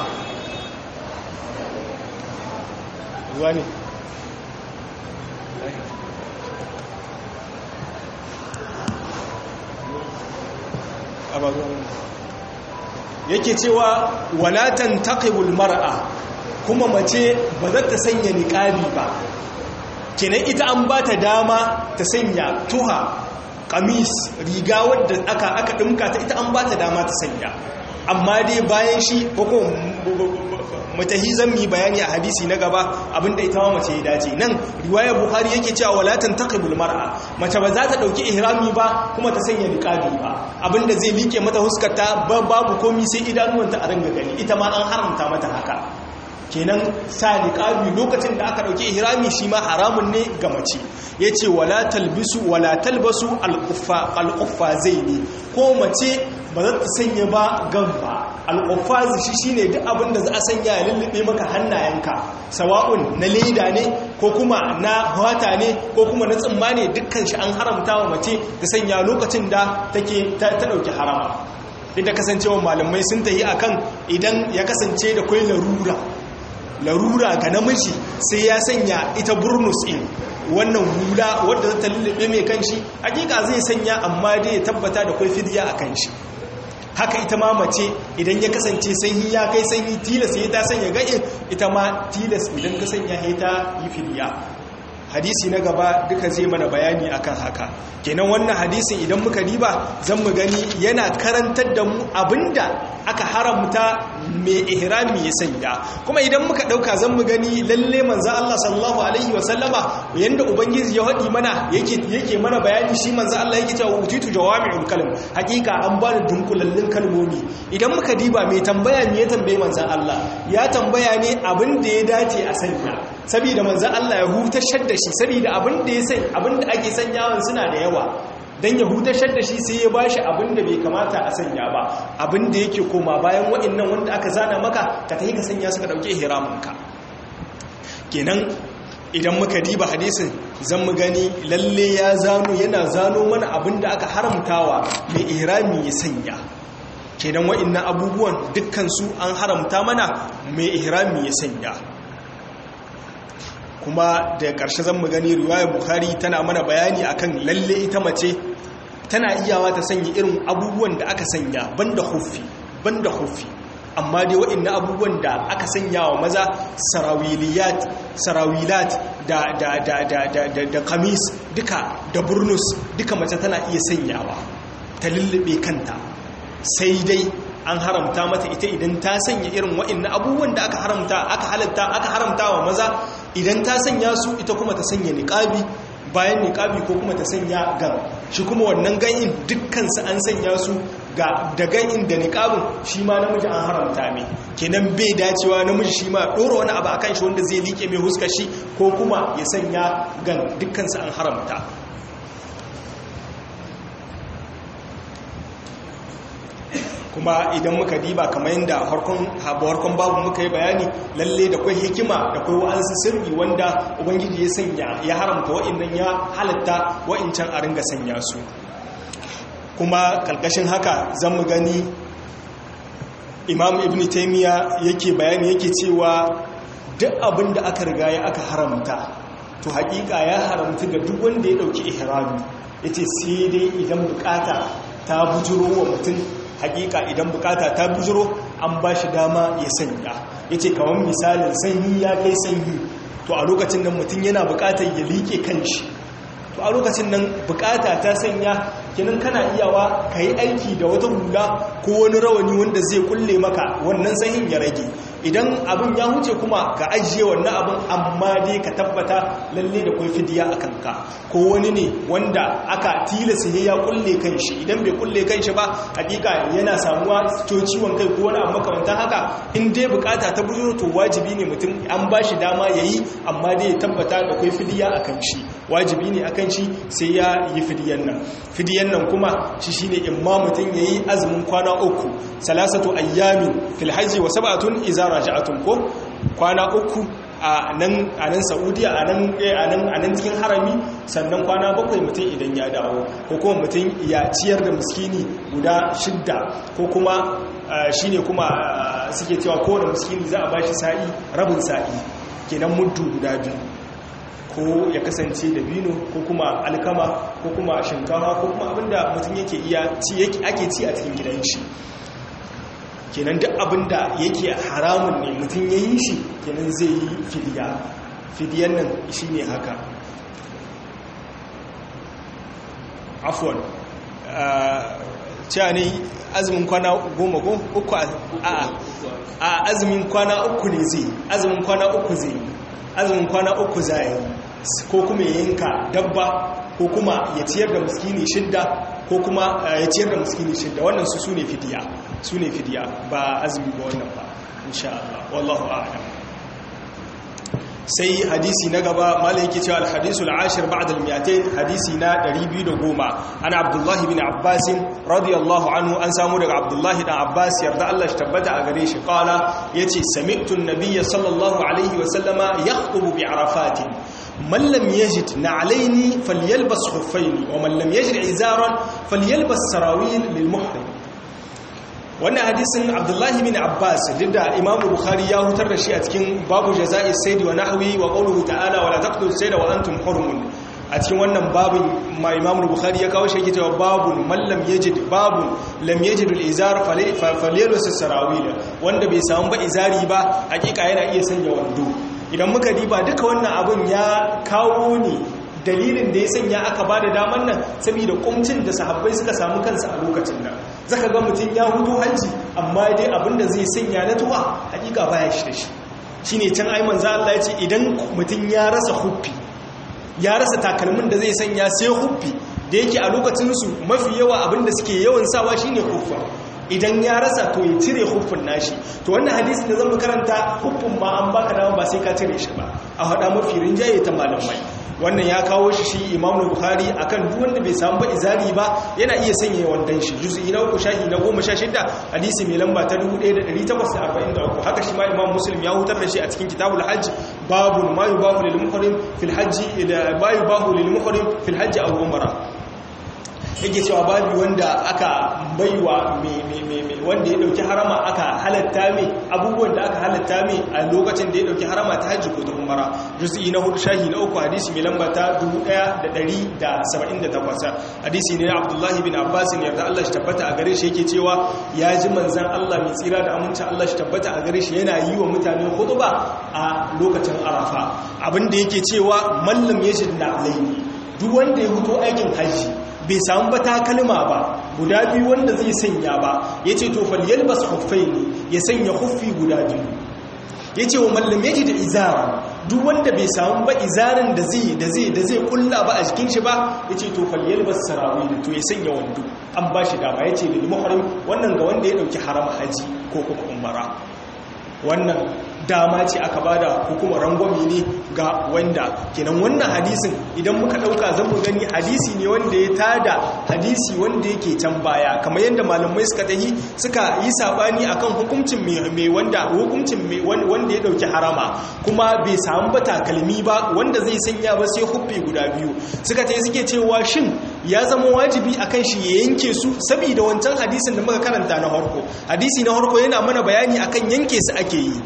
wani yake cewa walatan taqibul mar'a kuma mace ba za ta sanya niqabi ba kenan ita an ba ta dama ta sanya tuha kamis riga wadda aka aka dinka ta ita an ba ta dama ta sanya amma dai bayan shi ko mutahizan mi bayani a hadisi na gaba abinda ita ma mace ya dace nan riwayar bukhari yake cewa wala tantaqibul mar'a mace ba za ta dauki ihrami ba kuma ta sanya niqabi ba abinda zai like mata huskarta babu komi sai idanuwanta a ranga gani ita ma an haramta mata haka kenan sa niqabi lokacin da aka dauki ihrami shi ma haramun ne ga mace yace wala talbisu wala talbasu al-quffa al-quffazaini ko mace ba za ta sanya ba gamba al-quffazi shi shine duk abin da za a sanya ya lullube maka hannayenka sawa'un na leda ne ko kuma na hwata ne ko kuma na tsimma ne dukkan shi an haramta wa mace ta sanya lokacin da take ta dauki harama inda kasancewa malamai sun tayi akan idan ya kasance da kwai larura larura ga namiji sai ya sanya ita burnus in wannan hula wadda ta lullube mai kanshi hakika zai sanya amma dai ya tabbata da kwai fidiya a kanshi haka ita ma mace idan ya kasance sanyi ya kai sanyi tilas ya ta sanya ga'in ita ma tilas idan ka sanya ya ta yi fidiya hadisi na gaba duka zai mana bayani akan haka kenan wannan hadisin idan muka riba zan mu gani yana karantar da mu abinda aka haramta mai ihrami ya sanya kuma idan muka dauka zan mu gani lalle manzo Allah sallallahu alaihi wa sallama yanda ubangiji ya hadi mana yake yake mana bayani shi manzo Allah yake cewa utitu jawami'ul kalim hakika an ba da dunkulallin kalmomi idan muka diba mai tambaya me ya tambaye manzo Allah ya tambaya ne abin da ya dace a sanya saboda manzo Allah ya hutashar da shi saboda abin da ya san abin da ake sanyawan suna da yawa dan ya hutashar da shi sai ya bashi abin da bai kamata a sanya ba abin da yake koma bayan waɗannan wanda aka zana maka ka tafi ka sanya suka dauke ihraminka kenan idan muka diba hadisin zan mu gani lalle ya zano yana zano mana abin da aka haramtawa mai ihrami ya sanya kenan wa'annan abubuwan dukkan su an haramta mana mai ihrami ya sanya kuma da ƙarshe zan mu gani riwaya bukhari tana mana bayani akan lalle ita mace tana iyawa ta sanya irin abubuwan da aka sanya banda huffi banda huffi amma dai waɗannan abubuwan da aka sanya wa maza sarawiliyat sarawilat da da da da da da, da kamis duka da burnus duka mace tana iya sanyawa ta lullube kanta sai dai an haramta mata ita idan ta sanya irin waɗannan abubuwan da aka haramta aka halatta aka haramta wa maza idan ta sanya su ita kuma ta sanya niqabi bayan niqabi ko kuma ta sanya gan shi kuma wannan ganin dukkansu an sanya su ga da ganin da niqabin shi ma namiji an haramta mai kenan bai dacewa namiji shi ma dora wani abu akan shi wanda zai like mai huskar shi ko kuma ya sanya gan dukkansu an haramta kuma idan muka diba kamar yadda harkon babu muka yi bayani lalle da kwai hikima da kwai wa'ansu sirri wanda ubangiji ya sanya ya haramta wa'innan ya halatta wa'incan a ringa sanya su kuma kalkashin haka zan mu gani imam ibn taimiyya yake bayani yake cewa duk abin da aka riga ya aka haramta to hakika ya haramta ga duk wanda ya dauki ihrami yace sai dai idan bukata ta bujuro wa mutum hakika idan bukata ta bujiro an ba shi dama ya sanya ya ce kawon misalin sanyi ya kai sanyi to a lokacin nan mutum yana bukatar ya liƙe kanshi to a lokacin nan bukata ta sanya kinan kana iyawa ka yi aiki da wata hula ko wani rawani wanda zai kulle maka wannan sanyin ya rage idan abin ya huce kuma ka ajiye wannan abin amma dai ka tabbata lalle da kwai fidiya a kanka ko wani ne wanda aka tilasa ne ya kulle kanshi idan bai kulle kanshi ba hakika yana samuwa to ciwon kai ko wani abu makamantan haka in dai bukata ta bujuro to wajibi ne mutum an ba shi dama ya yi amma dai ya tabbata da kwai fidiya a kan shi wajibi ne a kan shi sai ya yi fidiyan nan fidiyan nan kuma shi shine imma mutum ya yi azumin kwana uku salasatu ayyamin fil hajji wa sab'atun iza raja'atun ko kwana uku a nan a nan saudiya a nan a nan cikin harami sannan kwana bakwai mutum idan ya dawo ko kuma mutum ya ciyar da miskini guda shidda ko kuma shine kuma suke cewa kowane miskini za a bashi sa'i rabin sa'i kenan muddu guda biyu ko ya kasance da bino ko kuma alkama ko kuma shinkafa ko kuma abinda mutum yake iya ci ake ci a cikin gidan shi kenan duk abinda yake haramun ne mutum ya yi shi kenan zai yi fidiya fidiyan nan shi ne haka afuwan cewa ne azumin kwana goma ko uku a a azumin kwana uku ne zai azumin kwana uku zai azumin kwana uku za yi ko kuma ya yanka dabba ko kuma ya ciyar da muskini shidda ko kuma ya ciyar da muskini shidda wannan su su ne fidiya su ne fidiya ba azumi ba wannan ba insha Allah wallahu a'lam sai hadisi na gaba malai yake cewa al-hadisu al-ashir ba'da al-mi'atayn hadisi na 210 ana abdullahi bin abbas radiyallahu anhu an samu daga abdullahi dan abbas yarda Allah shi tabbata a gare shi qala yace sami'tu an-nabiy sallallahu alaihi wa sallama yakhutubu bi arafat man lam yajid na'alaini falyalbas khuffaini wa man lam yajid izaran falyalbas sarawil lil muhrim wannan hadisin abdullahi bin abbas duk da imamu bukhari ya hutar da shi a cikin babu jaza'i saidi wa nahwi wa qawluhu ta'ala wa la taqtulu sayda wa antum hurumun a cikin wannan babin ma imamu bukhari ya kawo shi yake cewa babun man lam yajid babun lam yajid al-izar falyalbas sarawil wanda bai samu ba izari ba hakika yana iya sanya wando idan muka diba duka wannan abun ya kawo ne dalilin da ya sanya aka ba da daman nan saboda kumcin da sahabbai suka samu kansu a lokacin nan zaka ga mutum ya hudu hanci amma dai abinda zai sanya na tuwa hakika baya shi da shi shine can ai manzo Allah ya ce idan mutum ya rasa huffi ya rasa takalmin da zai sanya sai huffi da yake a lokacin su mafi yawa abinda suke yawan sawa shine huffa idan ya rasa to ya cire huffin nashi to wannan hadisi da zan karanta huffin ma an baka dama ba sai ka cire shi ba a hada mafi rinjaye ta malamai wannan ya kawo shi shi imamu bukhari akan duk wanda bai samu ba izari ba yana iya sanya wandan shi juz'i na uku shahi na goma sha shida hadisi mai lamba ta 1843 haka shi ma imam muslim ya hutar da shi a cikin kitabul hajj babu ma yubahu lil muhrim fil hajj ila ma yubahu lil muhrim fil hajj aw umra yake cewa babu wanda aka baiwa wanda ya dauki harama aka halatta mai abubuwan da aka halatta mai a lokacin da ya dauki harama ta hajji ko ta umara juz'i na hudu shahi na uku hadisi mai lamba ta 1178 hadisi ne na abdullahi bin abbas ne yarda Allah shi tabbata a gare shi yake cewa ya ji manzan Allah mai tsira da amincin Allah shi tabbata a gare shi yana yi wa mutane hutuba a lokacin arafa abinda yake cewa mallam ya shidda alaini duk wanda ya fito aikin hajji bai samu ba takalma ba guda biyu wanda zai sanya ba ya ce to falyal bas huffai ne ya sanya huffi guda biyu ya ce wa mallam ya da izara duk wanda bai samu ba izarin da zai da zai da zai kulla ba a jikin shi ba ya ce to falyal bas sarawi da to ya sanya wando an ba shi dama ya ce da muhrim wannan ga wanda ya dauki harama haji ko kuma umara wannan dama ce aka bada hukumar rangwami ne ga wanda kenan wannan hadisin idan muka dauka zan mu gani hadisi ne wanda ya tada hadisi wanda yake can baya kamar yadda malamai suka tahi suka yi sabani akan hukuncin mai wanda hukuncin mai wanda ya dauki harama kuma bai samu ba takalmi ba wanda zai sanya ba sai huffi guda biyu suka tayi suke cewa shin ya zama wajibi akan shi ya yanke su saboda wancan hadisin da muka karanta na harko hadisi na harko yana mana bayani akan yanke su ake yi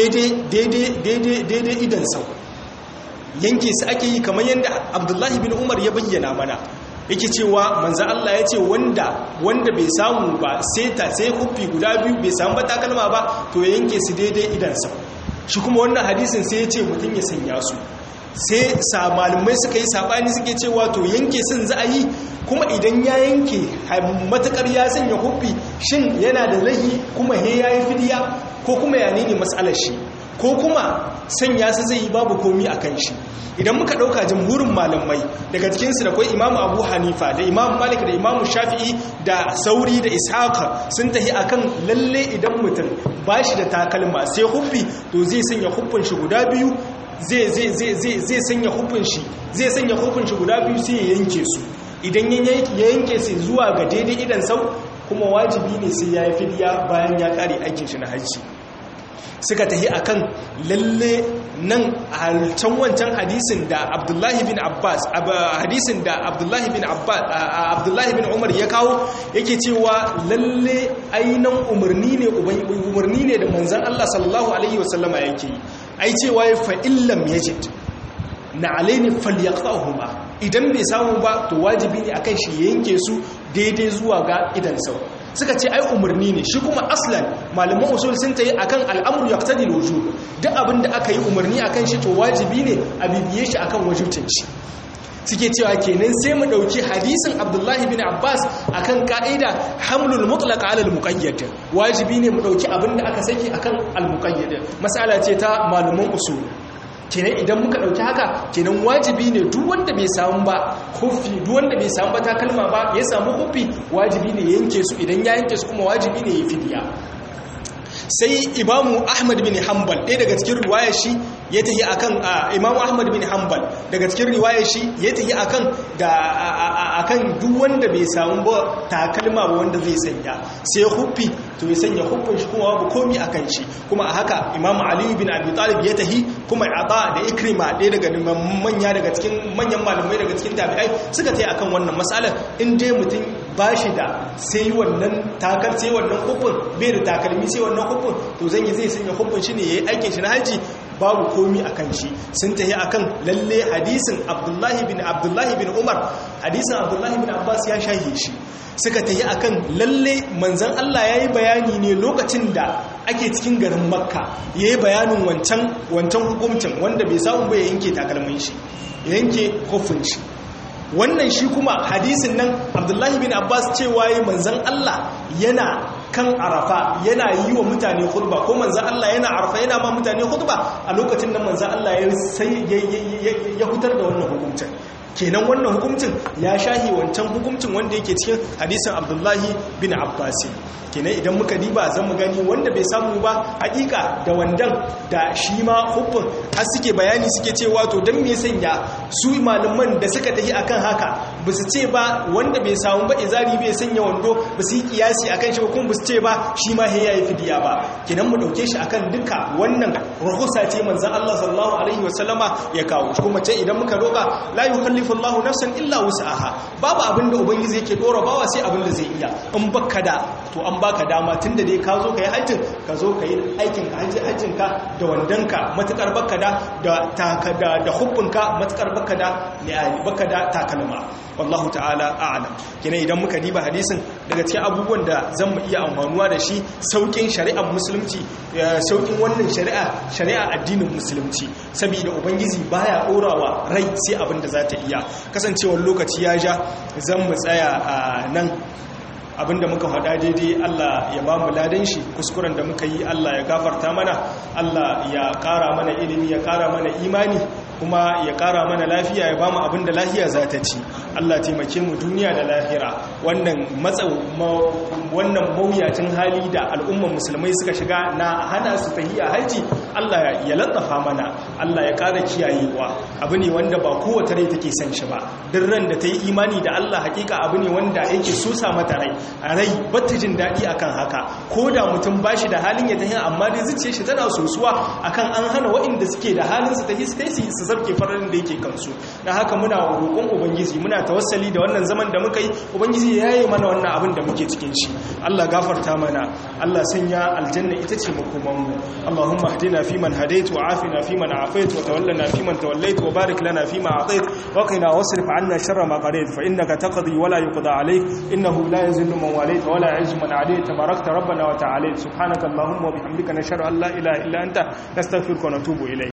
daidai idan sau yanke su ake yi kamar yadda abdullahi bin umar ya bayyana mana yake cewa manza Allah ya ce wanda wanda bai samu ba sai ta sai kufi guda biyu bai samu ba takalma ba to ya yanke su daidai idan sau shi kuma wannan hadisin sai ya ce mutum ya sanya su sai sa malumai suka yi sabani suke cewa to yanke sun za a yi kuma idan ya yanke matakar ya sanya huffi shin yana da lahi kuma he ya yi fidiya ko kuma ya ne matsalar shi ko kuma sanya su zai yi babu komi a kan shi idan muka ɗauka jamhurin malamai daga cikinsu da kwai imamu abu hanifa da imamu malik da imamu shafi'i da sauri da ishaka sun tahi akan lalle idan mutum ba shi da takalma sai huffi to zai sanya huffin shi guda biyu zai sanya hufin shi zai sanya hufin shi guda biyu sai ya yanke su idan ya yanke su zuwa ga daidai idan sau kuma wajibi ne sai ya yi fidiya bayan ya kare aikin shi na hajji suka tahi akan lalle nan a can wancan hadisin da abdullahi bin abbas hadisin da abdullahi bin abbas abdullahi bin umar ya kawo yake cewa lalle ainan umarni ne umarni ne da manzon Allah sallallahu alaihi wasallama yake yi ai cewa ya fa'illam ya jid na alaini falyaqtahuma idan bai samu ba to wajibi ne akan shi yanke su daidai zuwa ga idan sau suka ce ai umarni ne shi kuma aslan malaman usul sun tayi akan al'amru yaqtadi al-wujub duk abin da aka yi umarni akan shi to wajibi ne a bibiye shi akan wajibcin shi suke cewa kenan sai mu dauki hadisin Abdullahi bin Abbas akan ka'ida hamlul mutlaq ala al-muqayyad wajibi ne mu dauki abin da aka saki akan al-muqayyad mas'ala ce ta malaman usul kenan idan muka dauki haka kenan wajibi ne duk wanda bai samu ba hufi duk wanda bai samu ba takalma ba ya samu hufi wajibi ne yanke su idan ya yanke su kuma wajibi ne ya fidiya sai imamu ahmad bin hanbal ɗaya daga cikin riwayar shi ya tafi akan imamu ahmad bin hanbal daga cikin riwayar shi ya tafi akan da akan duk wanda bai samu ba takalma ba wanda zai sanya sai huffi to ya sanya huffin shi kuma babu komi akan shi kuma a haka imamu ali bin abi talib ya tafi kuma ata da ikrima ɗaya daga manya daga cikin manyan malamai daga cikin tabi'ai suka tafi akan wannan matsalar in dai mutum ba shi da sai wannan takar sai wannan huffin bai da takalmi sai wannan huffin to zan yi zai sanya huffin shi ne ya yi aikin shi na haji babu komi a kan shi sun tafi a kan lalle hadisin abdullahi bin abdullahi bin umar hadisin abdullahi bin abbas ya shahi shi suka tafi a kan lalle manzan allah ya yi bayani ne lokacin da ake cikin garin makka ya yi bayanin wancan wancan hukumcin wanda bai samu bai yanke takalmin shi yanke huffin shi wannan shi kuma hadisin nan abdullahi bin abbas cewa yi manzan allah yana kan arafa yana yi wa mutane khutba ko manzan allah yana arafa yana ma mutane khutba a lokacin da manzan allah ya hutar da wannan hukuncin kenan wannan hukuncin ya shahi wancan hukuncin wanda yake cikin hadisin abdullahi bin abbas kenan idan muka diba zan mu gani wanda bai samu ba hakika da wandan da shi ma hubbin har suke bayani suke cewa to dan me sanya su malaman da suka tafi akan haka ba su ce ba wanda bai samu ba izari bai sanya wando ba su yi kiyasi akan shi ba kuma ba su ce ba shi ma ya yi fidiya ba kenan mu dauke shi akan duka wannan rahusa ce manzon Allah sallallahu alaihi wasallama ya kawo kuma ce idan muka roka la yukallifu Allahu nafsan illa wus'aha babu abin da ubangiji yake dora bawa sai abin da zai iya in baka da to an baka dama tunda dai ka zo kai hajjin ka zo kai aikin ka hajjin ka da wandanka matukar baka da da taka da da hubbunka matukar baka da li'ali baka da takalma wallahu ta'ala a'lam kina idan muka diba hadisin daga cikin abubuwan da zan mu iya amfanuwa da shi saukin shari'ar musulunci saukin wannan shari'a shari'a addinin musulunci saboda ubangiji baya dorawa rai sai abin da za ta iya kasancewar lokaci ya ja zan mu tsaya a nan abinda muka faɗa daidai Allah ya ba mu ladan shi kuskuren da muka yi Allah ya gafarta mana Allah ya ƙara mana ilimi ya ƙara mana imani kuma ya ƙara mana lafiya ya ba mu abinda lafiya za ta ci Allah taimake mu duniya da lahira wannan matsau wannan mawuyacin hali da al'umman musulmai suka shiga na hana su tahiya haji Allah ya latsafa mana Allah ya ƙara kiyayewa abu ne wanda ba kowace rai take son shi ba duk ran da ta yi imani da Allah hakika abu ne wanda yake sosa mata rai a rai bata jin daɗi akan haka ko da mutum ba shi da halin ya tahi amma dai zuciya shi tana sosuwa akan an hana waɗanda suke da halin su tahi su tahi su zarke farin da yake kansu na haka muna roƙon ubangiji muna tawassali da wannan zaman da muka yi ubangiji ya yi mana wannan abin da muke cikin shi Allah gafarta mana Allah sanya aljanna ita ce makoman mu Allahumma hdina fi man hadait wa afina fi man afait wa tawallana fi man tawallait wa barik lana fi ma atait wa qina wasrif anna sharra ma qadait fa innaka taqdi wa la yuqda alayk innahu la yazillu من واليت ولا يعز من عاديت تباركت ربنا وتعالى سبحانك اللهم وبحمدك نشهد ان لا اله الا انت نستغفرك ونتوب اليك